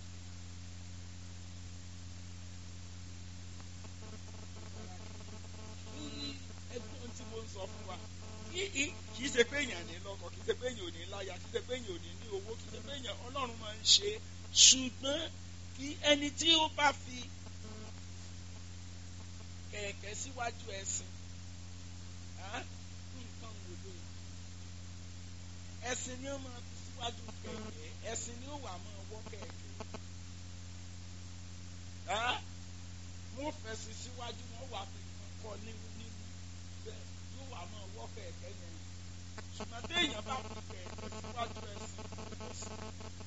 ẹgbọ́n tí mo ń sọ fún wa kì í ṣe pé èèyàn ní lọ́kọ kì í ṣe pé èèyàn ò ní láya kì í ṣe pé èèyàn ò ní ní owó kì í ṣe pé èèyàn ọlọ́run máa ń ṣe ṣùgbọ́n kí ẹni tí ó bá fi kẹ̀kẹ́ síwájú ẹṣin nǹkan wò ló ẹṣin ni ó máa fi síwájú kẹ̀kẹ́ ẹṣin ni ó wà máa wọ́ kẹ̀kẹ́ wọ́n fẹ̀sí síwájú wọ́n wà fi kọ́ nínú nínú bẹ́ẹ̀ yóò wà máa wọ́ kẹ̀kẹ́ yẹn ṣùgbọ́n téèyàn bá fi kẹ̀kẹ́ síwájú ẹṣin ẹṣin.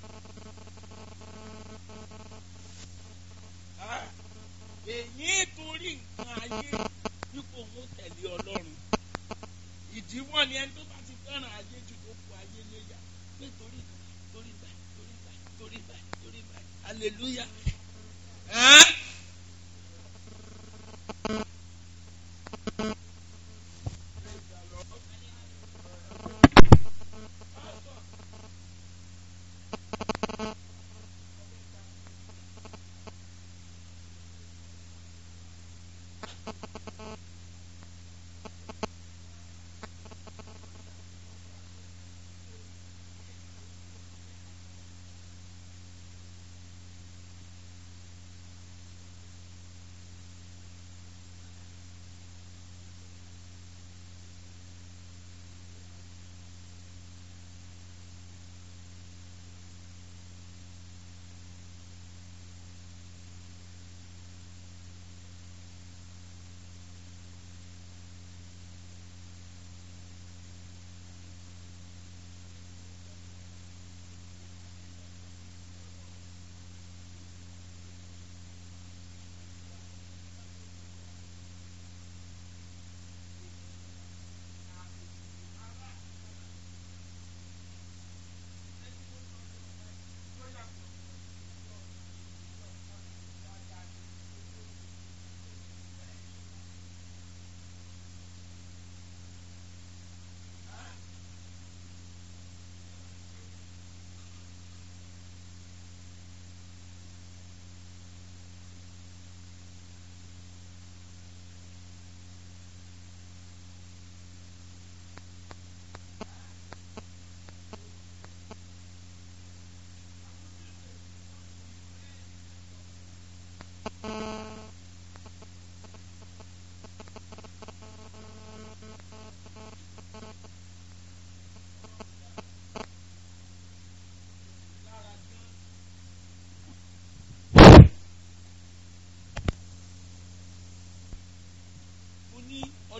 èyí torí nǹkan ayé dípò òun tẹ̀lé ọlọ́run ìdíwọ́ ni ẹni tó bá ti fẹ́ràn ayé jù tó kù ayé léyà pé torí torí báyìí torí báyìí torí báyìí torí báyìí hallelujah.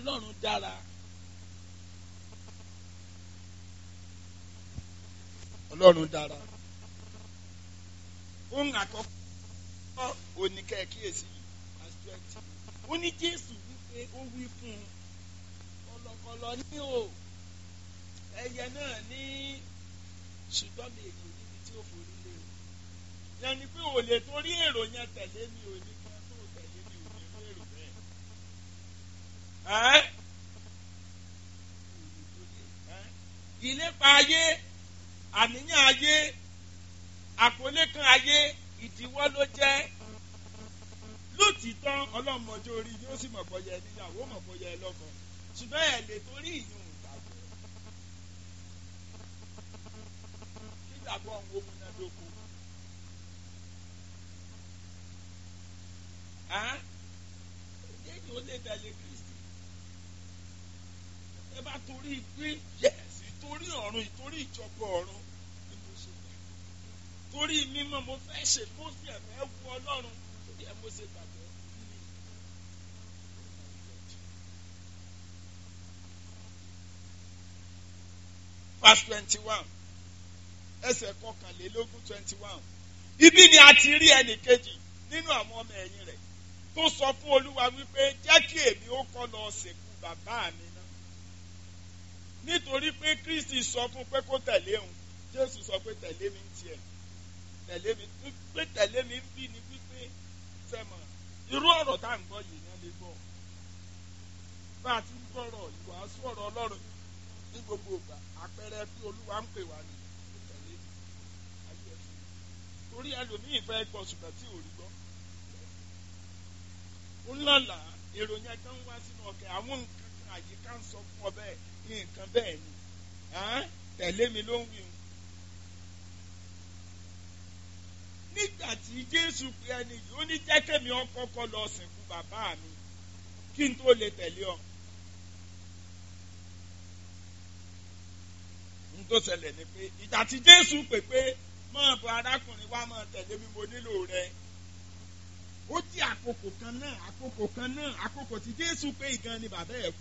ọlọ́run dára. ọlọ́run dára. ohun àkọ́kọ́ oníkẹ́ kíyèsí verse twenty. ó ní jésù wípé ó wí fún un kọlọkọlọ ní o ẹyẹ náà ní ṣùgbọ́n mi èyí níbi tí ó forí lé o. yẹn ni pé ò lè torí èrò yẹn tẹ̀lé mi ò ní kan tó tẹ̀lé mi ò ní rí èrò bẹ́ẹ̀. Ẹ́? Ẹ́? ìlépa ayé àníyàn ayé àkọlé kan ayé ìdíwọ́ ló jẹ́ lótìtọ́ ọlọ́mọdé orí yóò sì mọ̀ bọ́yẹ níyàwó mọ̀ bọ́yẹ lọ́kàn ṣùgbọ́n ẹ̀ lè torí ìyún ìgbàgbọ́ kígbàgbọ́ ọ̀hún ó múnádóko. Ẹ̀yìn ó lè tẹ̀lé Kristi. Ẹ bá torí pé yẹ̀sì torí ọ̀run ìtorí ìjọba ọ̀run ni mo ṣe gbà. Torí mímọ́ mo fẹ́ ṣe mo sì ẹ̀fẹ́ wu Ọlọ́run torí ẹ̀ mo ṣe gbàgbọ́. Verse twenty-one ẹsẹ̀ kọkànlélógún twenty-one. Ibi ni a ti rí ẹnì kejì nínú àwọn ọmọ ẹ̀yìn rẹ̀ tó sọ fún Olúwa wípé jẹ́ kí èmi ó kọ́ lọ sìnkú bàbá mi náà. Nítorí pé Kristi sọ fún pé kó tẹ̀lé òun, Jésù sọ pé tẹ̀lé mi ń tiẹ̀. Tẹ̀lé mi pé tẹ̀lé mi ń bí ni wípé sẹ́mọ̀ irú ọ̀rọ̀ tá à ń gbọ́ yìí náà lè gbọ́. Bá a ti ń gbọ́rọ̀ ìwàásù ọ̀rọ̀ Ọlọ́run ní gbogbo ìgbà àpẹẹrẹ bí Olúwa ń pè wá ní tẹ̀lé ayé ẹ̀fọ́. Torí ẹlòmíì fẹ́ gbọ́ ṣùgbọ́n tí ò rí gbọ́ ńlọ́lá èrò yẹn kan wá sínú ọkẹ́ àwọn nǹkan kan àyíká ń sọ fún ọ bẹ́ẹ̀ ní nǹkan bẹ́ẹ̀ ni tẹ̀lé mi ló ń wí o. nígbà tí Jésù pe ẹni yìí ó ní jẹ́ kémi ọkọ́kọ́ lọ sìnkú bàbá mi kí n tó lè tẹ̀lé ọ. n tó ṣẹlẹ̀ ni pé ìgbà tí Jésù pè pé máa bọ arákùnrin wa máa tẹ̀lé mi mo nílò rẹ ó jẹ́ àkókò kan náà àkókò kan náà àkókò tí Jésù pé ìgan ni bàbá ẹ̀ kú.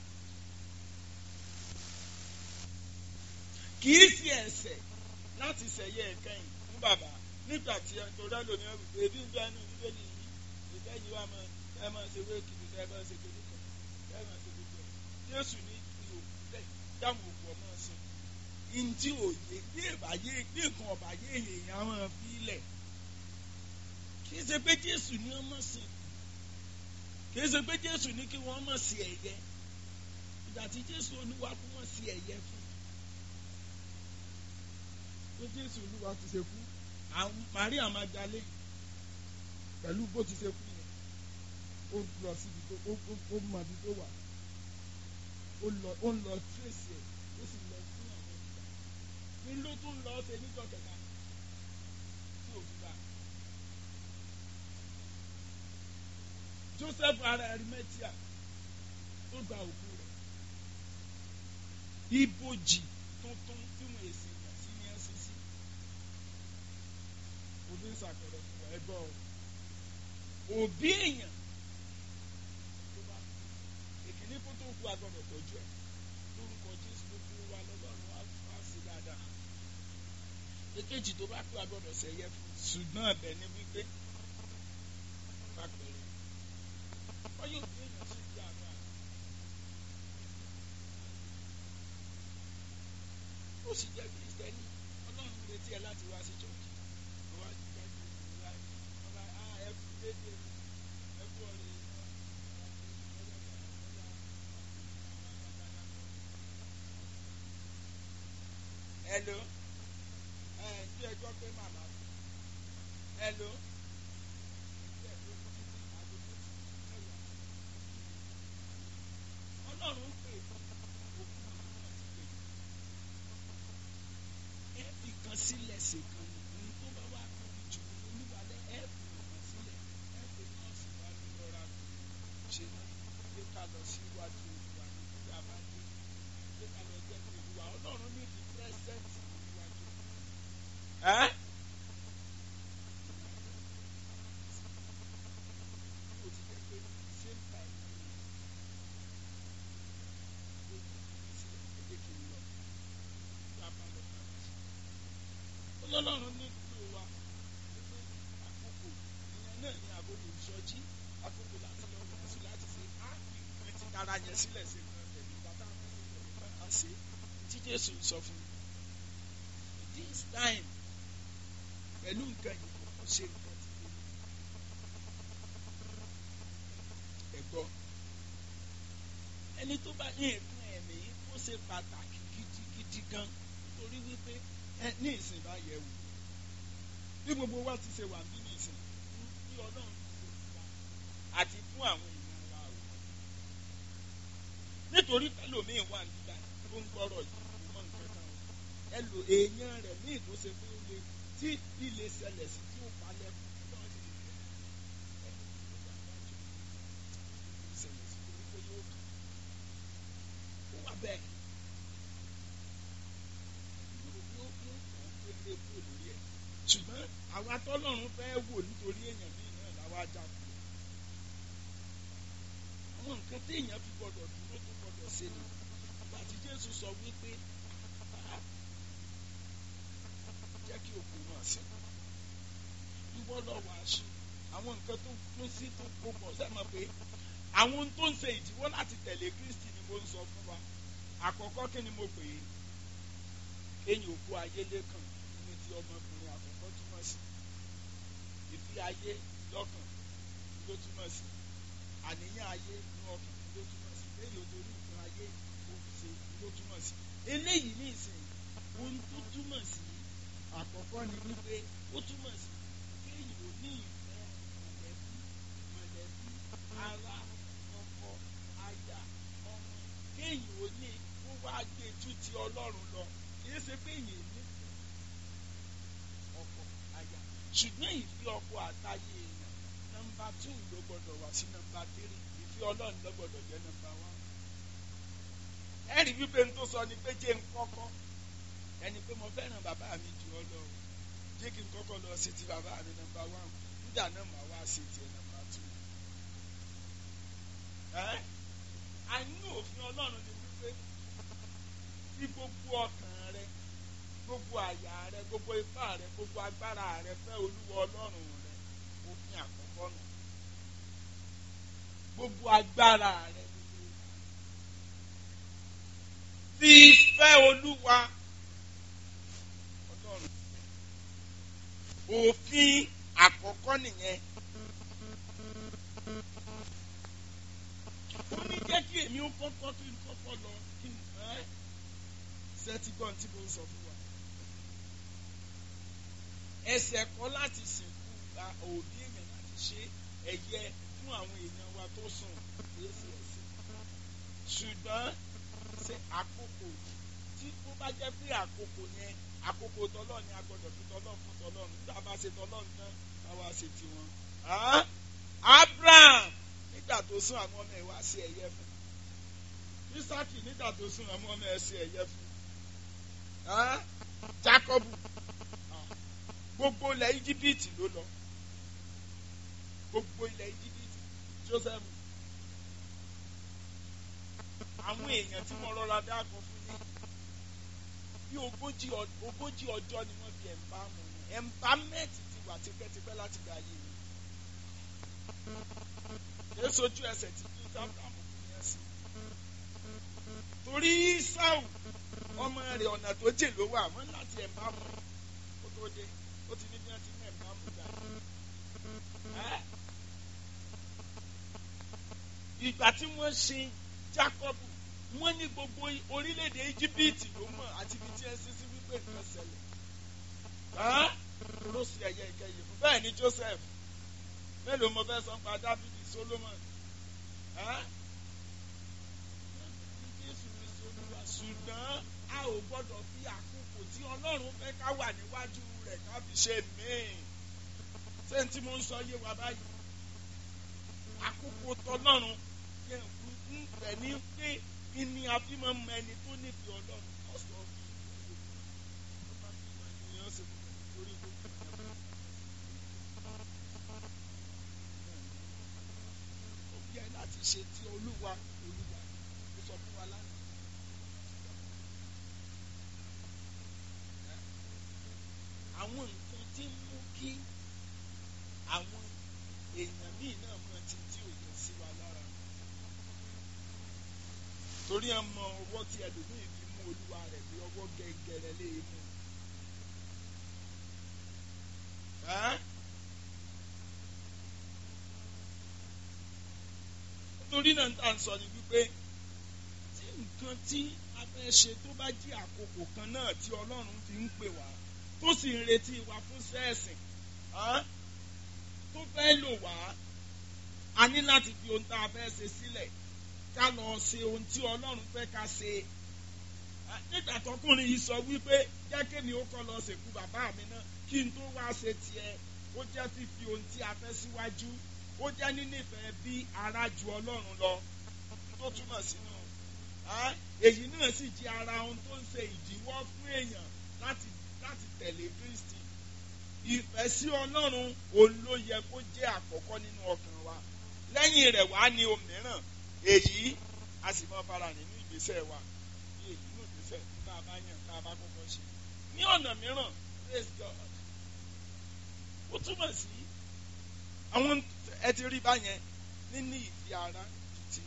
kì í ṣe ẹ̀ṣẹ̀ láti ṣẹ̀yẹ ẹ̀kẹ́yìn fún bàbá nígbà tí ẹ̀ńtọ́rọ́ lómi ẹ̀rù pé ebi ń bẹ ẹnu bíbélì yìí ìfẹ́ yìí wà máa ẹ máa ṣe wé kìlì ẹ máa ṣe kìlì kan ẹ máa ṣe gbogbo ẹ̀ Jésù ní ìlú òkú bẹ́ẹ̀ dáhùn òkú ọmọ sí i ntí òye bí ìbàyé bí nǹkan ọ̀bàyé èèyàn máa fi lẹ̀ kì í ṣe pé jésù ní wọ́n mọ̀ sí kì í ṣe pé jésù ní kí wọ́n mọ̀ sí ẹ̀yẹ ìgbà tí jésù olúwa kú wọ́n sí ẹ̀yẹ fún pé jésù olúwa ti ṣe kú àwọn maria magdalene pẹ̀lú bó ti ṣe kú yẹn ó lọ síbi tó ó ó ó mọ ibi tó wà ó lọ ó ń lọ tírèsì ẹ̀ ó sì lọ fún àwọn ìgbà ní ló tún lọ ṣe níjọ́ kẹta tí òfin bá a. joseph ara arimetia tó gba òkú rẹ̀ ibojì tuntun tí wọn èsì yàn sí ní ncc òbí ń sàpẹrẹ fún ẹgbọ òbí èèyàn tó bá èkìní kó tó kú agbọ́dọ̀ tọ́jú ẹ lórúkọ jésù ló kú wa lọ́lọ́run wá sí dáadáa èkejì tó bá kú agbọ́dọ̀ sẹyẹ fún ṣùgbọ́n ẹ̀bẹ̀ ni wípé pàpẹrẹ wọ́n yóò gbé èèyàn sí ìdí àgbà. ó sì jẹ́ kìrìsìtẹ́nì ọlọ́run retí ẹ láti wá sí church wọ́n wá sí church ìlú láì wọ́n bá a ẹ fún dédé ẹ fún ọ̀rẹ́ hello ẹ ẹ ní ẹjọ́ pé màmá hello. ọlọ́run pè òkú náà ti pè ẹ fi kan sílẹ̀ ṣèkan ní tó bá wà tóbi jù olúwalẹ̀ ẹ fi kan sílẹ̀ ẹ fi nọ́ọ̀sì wá ní lọ́ra ṣe ní gbé ká lọ síwájú olúwa ní bí a bá dé gbé ká lọ jẹ́ pé olúwa ọlọ́run ní di pírẹ́sẹ̀ntì níwájú. ẹ tọ́lọ́run ní kúrò wa wípé àkókò ìyẹn náà ní àkókò ìsọjí àkókò láti lọ wọ̀ sí láti ṣe á ìpín ti dára yẹn sílẹ̀ sí nǹkan tẹ̀lé bàtà á ṣe tí Jésù sọ fún mi this time pẹ̀lú nǹkan yìí kò ṣe nǹkan tí kò ní ẹ̀gbọ́ ẹni tó bá ní nǹkan ẹ̀mí ó ṣe pàtàkì gidigidi gan nítorí wípé ẹ ní ìsìn bá yẹ wò bí gbogbo wa ti ṣe wà bí ní ìsìn bí Ọlọ́run ti ṣe fún wa àti fún àwọn èèyàn wa o nítorí ẹlòmíín wà nígbà tó ń gbọ́rọ̀ yìí kò mọ nǹkan kan o ẹlò èèyàn rẹ̀ ní ìtòsí pé ó lè tí ilé ṣẹlẹ̀ sí tí ó palẹ̀ fún Ọlọ́run sì lè fẹ́ ẹni tó wà wájú ìṣẹ̀lẹ̀ sí torí pé yóò kàn ó wà bẹ́ẹ̀ yóò yóò yóò kàn ó pé lé kúrò lórí ẹ̀ ṣùgbọ́n àwa tọ́lọ́run fẹ́ wò nítorí èèyàn míì náà làwa já kú àwọn nǹkan téèyàn fi gbọdọ̀ dúró tó gbọdọ̀ ṣe ni ìgbà tí Jésù sọ wípé "Ah, jẹ́ kí òkú náà sí ìwọ lọ wàásù àwọn nǹkan tó kún sí tó gbogbo sẹ́mọ̀ pé àwọn ohun tó ń ṣe ìdíwọ́ láti tẹ̀lé Kristi ni mo ń sọ fún wa àkọ́kọ́ kí ni mo pè é kéèyàn òkú ayé lẹ́kàn ní ti ọmọkùnrin àkọ́kọ́ túmọ̀ sí ìfi ayé lọ́kàn ló túmọ̀ sí àníyàn ayé ní ọkàn ló túmọ̀ sí kéèyàn torí nǹkan ayé ó ṣe ló túmọ̀ sí eléyìí ní ìsìn ohun tó túmọ̀ sí àkọ́kọ́ ni wípé ó túmọ̀ sí kéèyàn ò ní ìfẹ́ mọ̀lẹ́bí mọ̀lẹ́bí ara ọkọ aya ọmọ kéèyàn ò ní kó wá gbé ju ti Ọlọ́run lọ kìí ṣe pé èèyàn nífẹ̀ẹ́ ọkọ aya ṣùgbọ́n ìfẹ́ ọkọ àtayé èèyàn nọ́mbà two ló gbọ́dọ̀ wá sí nọ́mbà three ìfẹ́ Ọlọ́run ló gbọ́dọ̀ jẹ́ nọ́mbà one. ẹ̀rí wípé n tó sọ ni pé jẹ́ n kọ́kọ́ ẹni pé mo fẹ́ràn bàbá mi jù ọ lọ jẹ́ kí n kọ́kọ́ lọ sí ti bàbá mi nọ́mbà one nígbà náà màá wá sí tiẹ̀ nọ́mbà two. ẹ́ àìní òfin Ọlọ́run ni wípé tí gbogbo ọkàn rẹ gbogbo àyà rẹ gbogbo ipá rẹ gbogbo agbára rẹ fẹ́ olúwa ọlọ́run rẹ òfin àkọ́kọ́ nù gbogbo agbára rẹ gbogbo ipá rẹ. fi fẹ́ olúwa ọlọ́run òfin àkọ́kọ́ nìyẹn. ó ní jẹ́ kí èmi ó kọ́kọ́ kí n kọ́kọ́ lọ kí n ẹ́ sẹ́tí gbọ́n tí mo ń sọ fún wa. ẹsẹ̀ kọ́ láti sìnkú gba òbí èèyàn láti ṣe ẹ̀yẹ fún àwọn èèyàn wa tó sùn lóṣù ẹ̀sìn. ṣùgbọ́n ṣe àkókò tí ó bá jẹ́ pé àkókò yẹn àkókò tọ́lọ́ ni a gbọ́dọ̀ fi tọ́lọ́ fún tọ́lọ́ nígbà bá ṣe tọ́lọ́ tán káwá ṣe tiwọn. Abraham nígbà tó sún àwọn ọmọ ẹ̀ wá sí ẹ̀yẹ fún Isaki nígbà tó sún àwọn ọmọ ẹ̀ sí ẹ̀yẹ fún Jacob gbogbo ilẹ̀ Íjíbítì ló lọ gbogbo ilẹ̀ Íjíbítì Joseph àwọn èèyàn tí wọ́n rọra dáàbò fún yín bí ogójì ogójì ọjọ́ ni wọ́n fi ẹ̀ǹbámù ẹ̀ǹbámẹ́ẹ̀tì ti wà tipẹ́tipẹ́ láti gba ayé yìí èso ojú ẹsẹ̀ tí kí Abraham fún yẹn sí torí Ísáù ọmọ rẹ̀ ọ̀nà tó jè ló wà wọ́n láti ẹ̀mbá mú kó tó dé ó ti ní bí wọ́n ti ní ẹ̀mbá mú gbà. ìgbà tí wọ́n ṣe Jákọ́bù wọ́n ní gbogbo orílẹ̀-èdè Íjíbítì ló mọ̀ àti ibi tí ẹ ṣe sí wípé nǹkan ṣẹlẹ̀. ló ṣe ẹ̀yẹ ìkẹyìn fún bẹ́ẹ̀ ni Joseph mélòó mo fẹ́ sọ pa Dáfídì Solomon. ṣùgbọ́n a ò gbọ́dọ̀ fi àkókò tí Ọlọ́run fẹ́ ká wà níwájú rẹ̀ ká fi ṣe míì. ṣé n tí mo ń sọ yé wa báyìí? àkókò tọ́lọ́run yẹn ń bẹ̀ ní pé kí ni a fi máa ń mọ ẹni tó nífẹ̀ẹ́ Ọlọ́run ọ̀sọ̀ fi ó máa fi mọ ènìyàn ṣe torí gbogbo ìjọba. ó bí ẹ láti ṣe ti Olúwa Olúwa ó sọ fún wa lánàá. àwọn àwọn nǹkan tí ń mú kí àwọn èèyàn míì náà mọ ti tí ò yẹ sí wa lára torí ẹ mọ ọwọ́ tí ẹlòmíì fi mú olúwa rẹ̀ bí ọwọ́ gẹ́gẹ́rẹ́ lé e mú. Ẹ́? torí náà tá à ń sọ ni wípé tí nǹkan tí a fẹ́ ṣe tó bá jí àkókò kan náà tí ọlọ́run fi ń pè wá tó sì ń retí wa fún sẹ́ẹ̀sìn ẹ́? tó fẹ́ lò wá a ní láti fi ohun tá a fẹ́ ṣe sílẹ̀ ká lọ ṣe ohun tí ọlọ́run fẹ́ ká ṣe nígbà tọkùnrin yìí sọ wípé jẹ́ kémi ó kọ́ lọ sèkú bàbá mi náà kí n tó wá ṣe tiẹ̀ ó jẹ́ fífi ohun tí a fẹ́ síwájú ó jẹ́ nínífẹ̀ẹ́ bí ara ju ọlọ́run lọ tó túmọ̀ sínú èyí náà sì jẹ́ ara ohun tó ń ṣe ìdíwọ́ fún èèyàn láti láti tẹ̀lé Kristi ìfẹ́ sí ọlọ́run òun ló yẹ kó jẹ́ àkọ́kọ́ nínú ọkàn wa lẹ́yìn rẹ̀ wá ní òmíràn èyí a sì mọ fara nínú ìgbésẹ̀ wa ní èyí nínú ìgbésẹ̀ tá a bá yàn tá a bá kọ́kọ́ ṣe ní ọ̀nà mìíràn praise God ó túmọ̀ sí àwọn ẹ ti rí báyẹn níní ìfi ara ti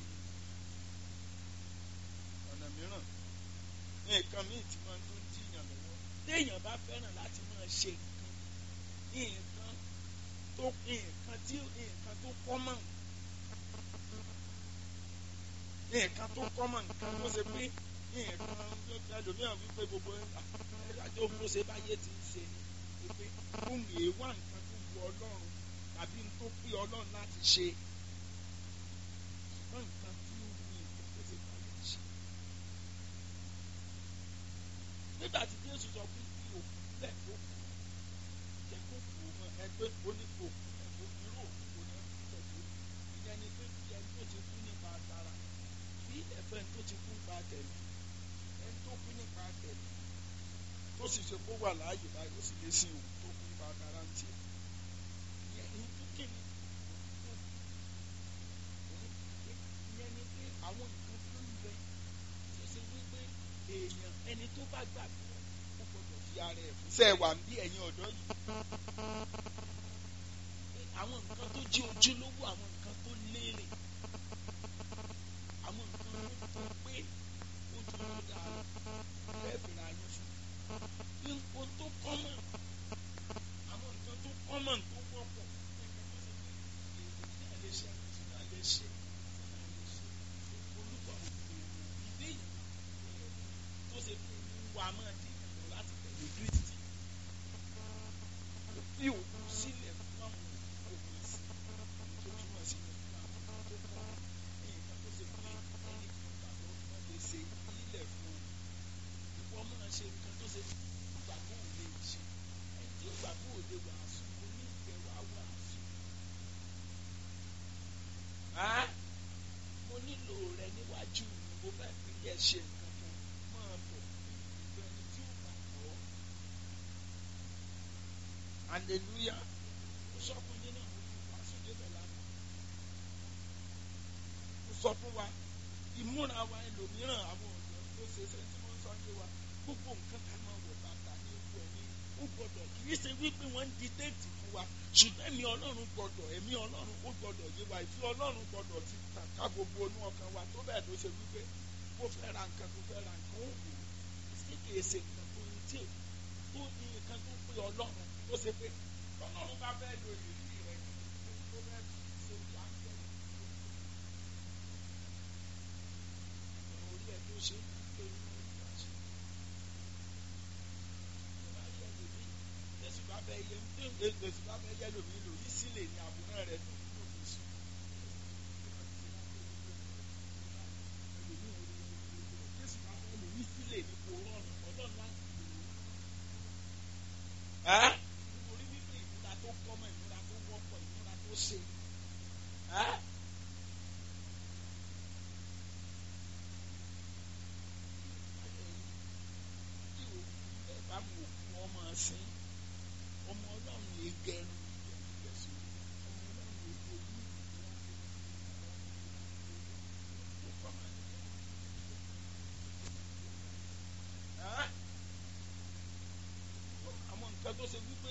ọ̀nà mìíràn ní nǹkan míì tí wọ́n tó ń jiyàn lọ́wọ́ téèyàn bá fẹ́ràn láti máa ṣe nǹkan nǹkan tó nǹkan tí nǹkan tó kọ́mọ̀ nǹkan tó kọ́mọ̀ nǹkan tó ṣe pé nǹkan ẹlòmíràn wípé gbogbo ẹ̀dájọ́ bó ṣe báyé ti ń ṣe ni wípé ohun èèwà nǹkan tó wu ọlọ́run tàbí n tó pé ọlọ́run láti ṣe ṣùgbọ́n nǹkan tí ó wù nǹkan tó ṣe báyé ti ṣe. nígbà tí Jésù sọ pé kí òkú lẹ̀ tó kù jẹ́ kó kù mọ́ ẹgbẹ́ oníkó ẹ̀kọ́ irú òkú kò ní ẹ̀ tó ìyẹn ni pé bí ẹni tó ti kú nípa tara bí ẹ̀fẹ́ tó ti kú nípa tẹ̀lé ẹni tó kú nípa tẹ̀lé tó sì ṣe kó wà láàyè báyìí ó sì lé sí òkú tó kú nípa tara ń tiẹ̀ ìyẹn ní tó kéde ìyẹn ni pé àwọn nǹkan tó ń bẹ tó ṣe wípé èèyàn ẹni tó bá gbàgbọ́ ó gbọdọ̀ fi ara ẹ̀ fún sẹ́ẹ̀ wà ń bí ẹ̀yin ọ̀dọ́ yìí àwọn nǹkan tó jí ojúlówó àwọn nǹkan tó lérè àwọn nǹkan tó tó pé ó dúró dáa bẹ́ẹ̀ bẹ̀rẹ̀ ayé fún nǹkan tó kọ́mọ̀ àwọn nǹkan tó kọ́mọ̀ tó wọ́pọ̀ nǹkan tó ṣe pé èyí náà lè ṣe àti náà lè ṣe náà lè ṣe olùkọ́ ìdí yìí tó ṣe pé wà máa dín ìrìn láti tẹ̀lé Kristi fi òkú sílẹ̀ fún àwọn òkú sí tó túmọ̀ sí ní fún àwọn tó kọ́ ní nǹkan tó ṣe pé ẹni kan gbàgbọ́ wọn lè ṣe ilẹ̀ fún un ìwọ máa ṣe nǹkan tó ṣe gbàgbọ́ ò lè ṣe ẹni tí ó gbàgbọ́ ò lè wàásù kò ní ìfẹ́ wá wàásù. mo nílò rẹ níwájú mi mo fẹ́ fi yẹ ṣe nǹkan kan máa bọ̀ ìgbẹ́ ẹni tí ó gbàgbọ́. hallelujah mo sọ fún yín náà mo fi wàásù débẹ̀ lánàá mo sọ fún wa ìmúra wa ẹlòmíràn àwọn ọ̀dọ́ tó ṣe ṣe tí wọ́n sọ ń gbé wa gbogbo nǹkan ká máa wọ̀ bàtà ní ewu ẹ̀mí ó gbọ́dọ̀ kì í ṣe wípé wọ́n ń di déètì fún wa ṣùgbọ́n ẹ̀mí ọlọ́run gbọ́dọ̀ ẹ̀mí ọlọ́run ó gbọ́dọ̀ yé wa ìfẹ́ ọlọ́run gbọ́dọ̀ ti tàn ká gbogbo inú ọkàn wa tó bẹ́ẹ̀ tó ṣe wípé kó fẹ́ ra nǹkan tó fẹ́ ra nǹkan ó wù ú sí kì í ṣe nǹkan tó ń tí tó ní nǹkan tó pé ọlọ́run tó ṣe pé ọlọ́run bá fẹ́ lo ìrírí rẹ̀ tó fẹ́ ṣe bí áńgẹ́lì orí ẹ̀ tó ṣe pé inú ìgbà ṣe. Jésù bá bẹ yẹ Jésù bá bẹ yẹ lómi lórí sílẹ̀ ní àbúrò rẹ̀ tó ń lò fún sùn. Jésù bá bẹ lórí sílẹ̀ ní kò rọrùn ọlọ́run láti lò ó. Nítorí wípé ìmúra tó kọ́mọ ìmúra tó wọ́pọ̀ ìmúra tó ṣe. tí òkú bẹ́ẹ̀ bá mú òkú ọmọ sin ọmọ ọlọ́run lè gẹrun ìgbẹ́sọ̀ ọmọ ọlọ́run lè gbójú àwọn nǹkan tó ṣe wípé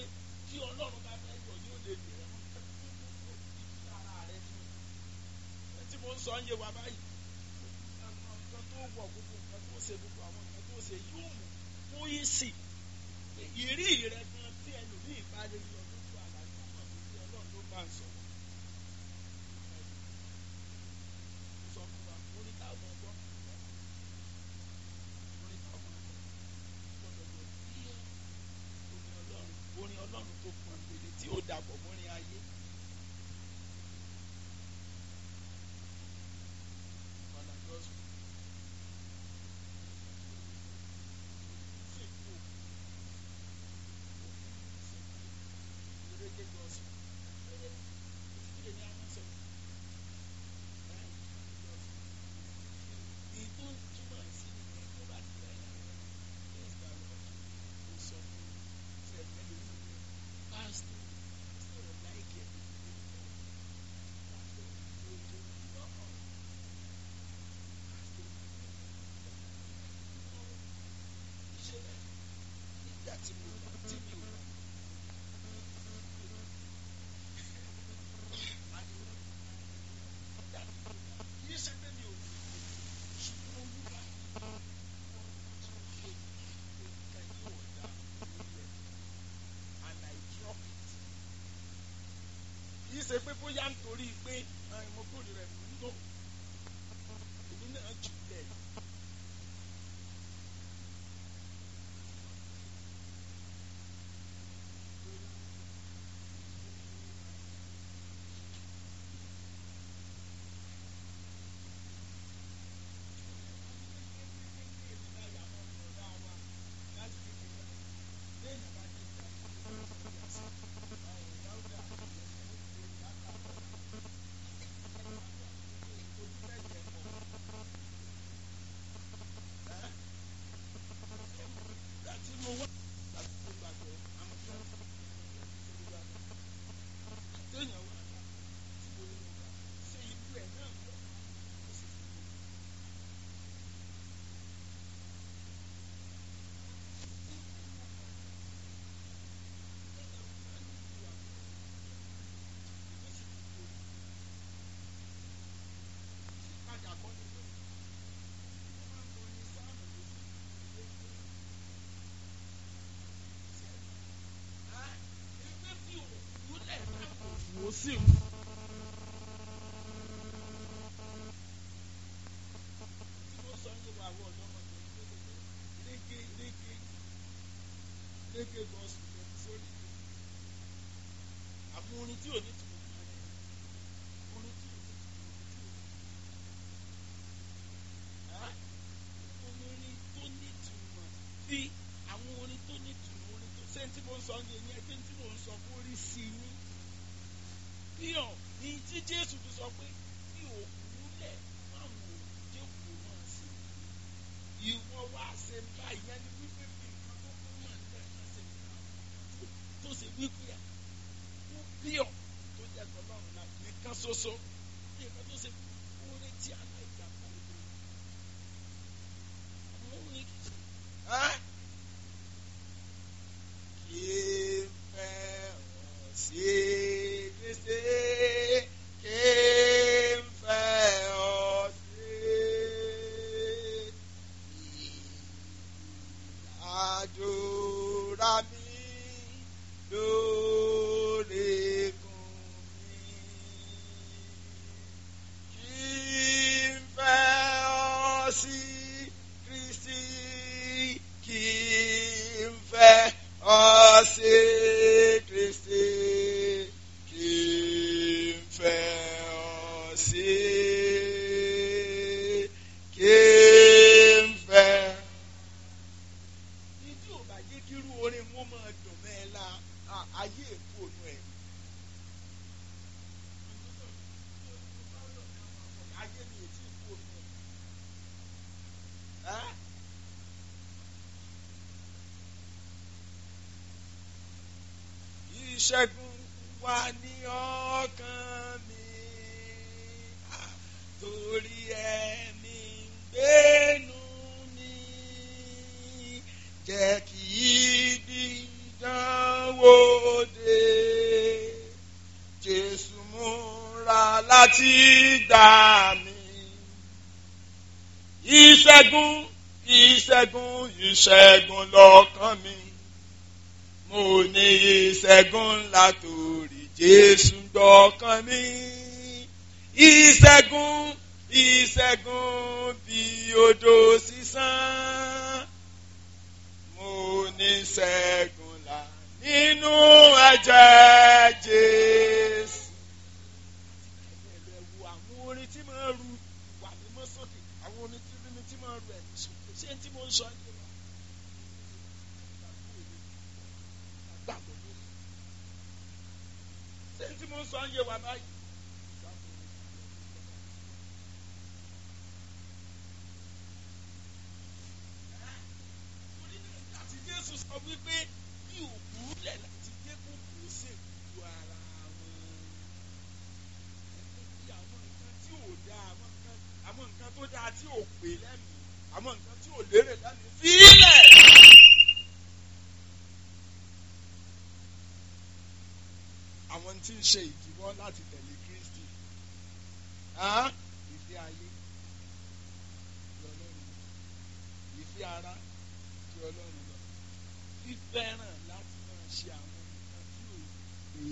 tí ọlọ́run bá fẹ́ yọ yóò lè lè ẹ̀wọ̀n ìdí ara rẹ ni ẹ tí mo ń sọ ń yé wa báyìí àwọn nǹkan tó wọ̀ gbogbo nǹkan tó ṣe gbogbo àwọn nǹkan tó ṣe yóò mú kó yí sí ìrí rẹ gan tí ẹlòmíì bá lè yọ lójú àlàyé ọmọ mi tí ọlọ́run ló bá ń sọ̀rọ̀ sọ fún wa orin táwọn ọgbọ́ orin táwọn ọgbọ́ gbọ́dọ̀ yọ bí orin ọlọ́run orin ọlọ́run tó pọn gbèdé tí ó dàpọ̀ mọ́rin ayé. Father Gospel. Sèkú. Reggae gospel. Kí ni a máa sọ? Èyí tó túmọ̀ sí ìyẹn tó bá ti bẹ̀rẹ̀ rẹ̀ yes the Lord kò sọ fún mi ṣe ẹ̀mẹ́lò ní ìwé pásítọ̀ pásítọ̀ ò láìkì ẹ̀ pásítọ̀ ò tó lọ́kọ̀ pásítọ̀ ṣe bẹ́ẹ̀ nígbà tí mo bá tí mi ò kì í ṣe pé mi ò ṣùgbọ́n olúwa ṣe nǹkan yóò dá lórí ẹ̀ and I drop it. kì í ṣe pé bóyá nítorí pé ẹ, mo kórè rẹ̀ nínú èmi náà jù lẹ̀. Láti mo wá láti mo gbàgbọ́ àwọn tí wọ́n ti ń bá téèyàn wà tí mo ní mo gbà ṣe ìlú ẹ̀ náà lọ ó sì fi mú un. Sí. Tí mo sọ ní wa wọ ọ̀dọ́mọdé léke léke léke gọ́ọ̀sì lẹ́nu sórí àwọn orin tí ò ní tìmọ̀ kan rẹ̀ orin tí ò ní tìmọ̀ tí ò ní orin tó ní tìmọ̀ bí àwọn orin tó ní tìmọ̀ orin tó ṣé tí mo ń sọ ní ẹ̀yìn ẹgbẹ́ tí mo ń sọ kó rí sí i ní bíọ̀ ní tí Jésù fi sọ pé bí òkú lẹ̀ máwọn òjèkù náà sí ìwọ wá ṣe báyìí yẹn ni wípé bí nǹkan tó kún mọ̀ nílẹ̀ náà ṣe nǹkan tó ṣe wípé ẹ̀ ó bíọ̀ tó jẹ́ tọ́lọ́run láti nìkan ṣoṣo bí nǹkan tó ṣe orí tí aláìjà kọ́ ìlú àwọn orin kìí ṣe. Kí n fẹ́ ọ sí Kristi, kí n fẹ́ ọ sí. Àdúrà mi lóríkún mi. Kí n fẹ́ ọ sí Kristi, kí n fẹ́ ọ sí Kristi, kí n fẹ́ ọ sí. Kí n fẹ́ ní tí ò bá jẹ́ kí irú orin wọn máa dùn mẹ́ la à- ayé èkó ònú ẹ̀. ayé mi ò tí ì kú ònú ẹ̀. Ẹ́? Ìṣẹ́gun wà ní ọkàn mi ah, torí ẹ̀mí ń gbénu mi jẹ́ kí ibi ìdánwò dé. Jésù múra láti gbà mí. Ìṣẹ́gun ìṣẹ́gun ìṣẹ́gun lọ́kàn mi. Mo ní ìṣẹ́gun ńlá torí Jésù gbọ́kàn mi. Ìṣẹ́gun ìṣẹ́gun bí odò sísán. Mo ní ìṣẹ́gun ńlá nínú ẹ̀jẹ̀ Jésù. Ẹ̀rẹ̀ wo àwọn orin tí máa ń ru ìwà mímọ́ sókè, àwọn orin tí mímí tí máa ń ru ẹ̀mí sókè. Ṣé tí mo ń sọ yìí wá? Gbàgbọ́ lórí. Ṣé tí mo ń sọ yìí wá báyìí? Torí náà nígbà tí Jésù sọ wípé bí òkú lẹ̀ láti jẹ́ kó kù ó sì ju ara wọn. Bí àwọn nǹkan tí ò dáa, àwọn nǹkan àwọn nǹkan tó dáa tí ò pé lẹ́mìí, àwọn nǹkan tí ò lérè lẹ́mìí. Fílẹ̀! Àwọn tí ń ṣe ìdíwọ́ láti tẹ̀lé Kristi. Hàn? Ìfẹ́ ayé. Ti Ọlọ́run lọ. Ìfẹ́ ara. Ti Ọlọ́run lọ. Fífẹ́ràn láti máa ṣe àwọn nǹkan tí ò pé.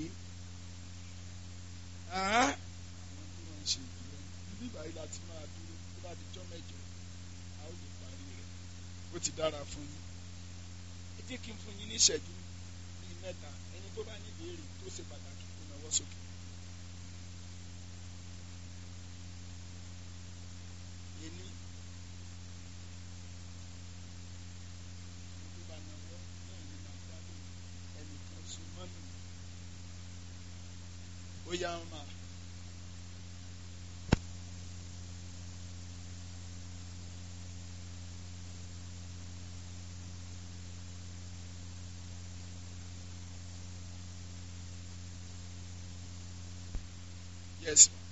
Hàn? Àwọn tí wọ́n ń ṣe ìdíwọ́. Ibi ìbàyí láti máa dúró tó bá di jọ́ mẹ́jọ. A ó lè parí rẹ̀. Ó ti dára fún yín. Ẹ jẹ́ kí n fún yín ní ìṣẹ́jú bíi mẹ́ta. Ẹni tó bá ní ìbéèrè tó ṣe pàtàkì kó nawọ́ sókè. Ení. Ẹni tó bá nawọ́ náà ni màá dá lóhùn. Ẹnìkan so mọ́nù. Ó yá ń máa. Yes.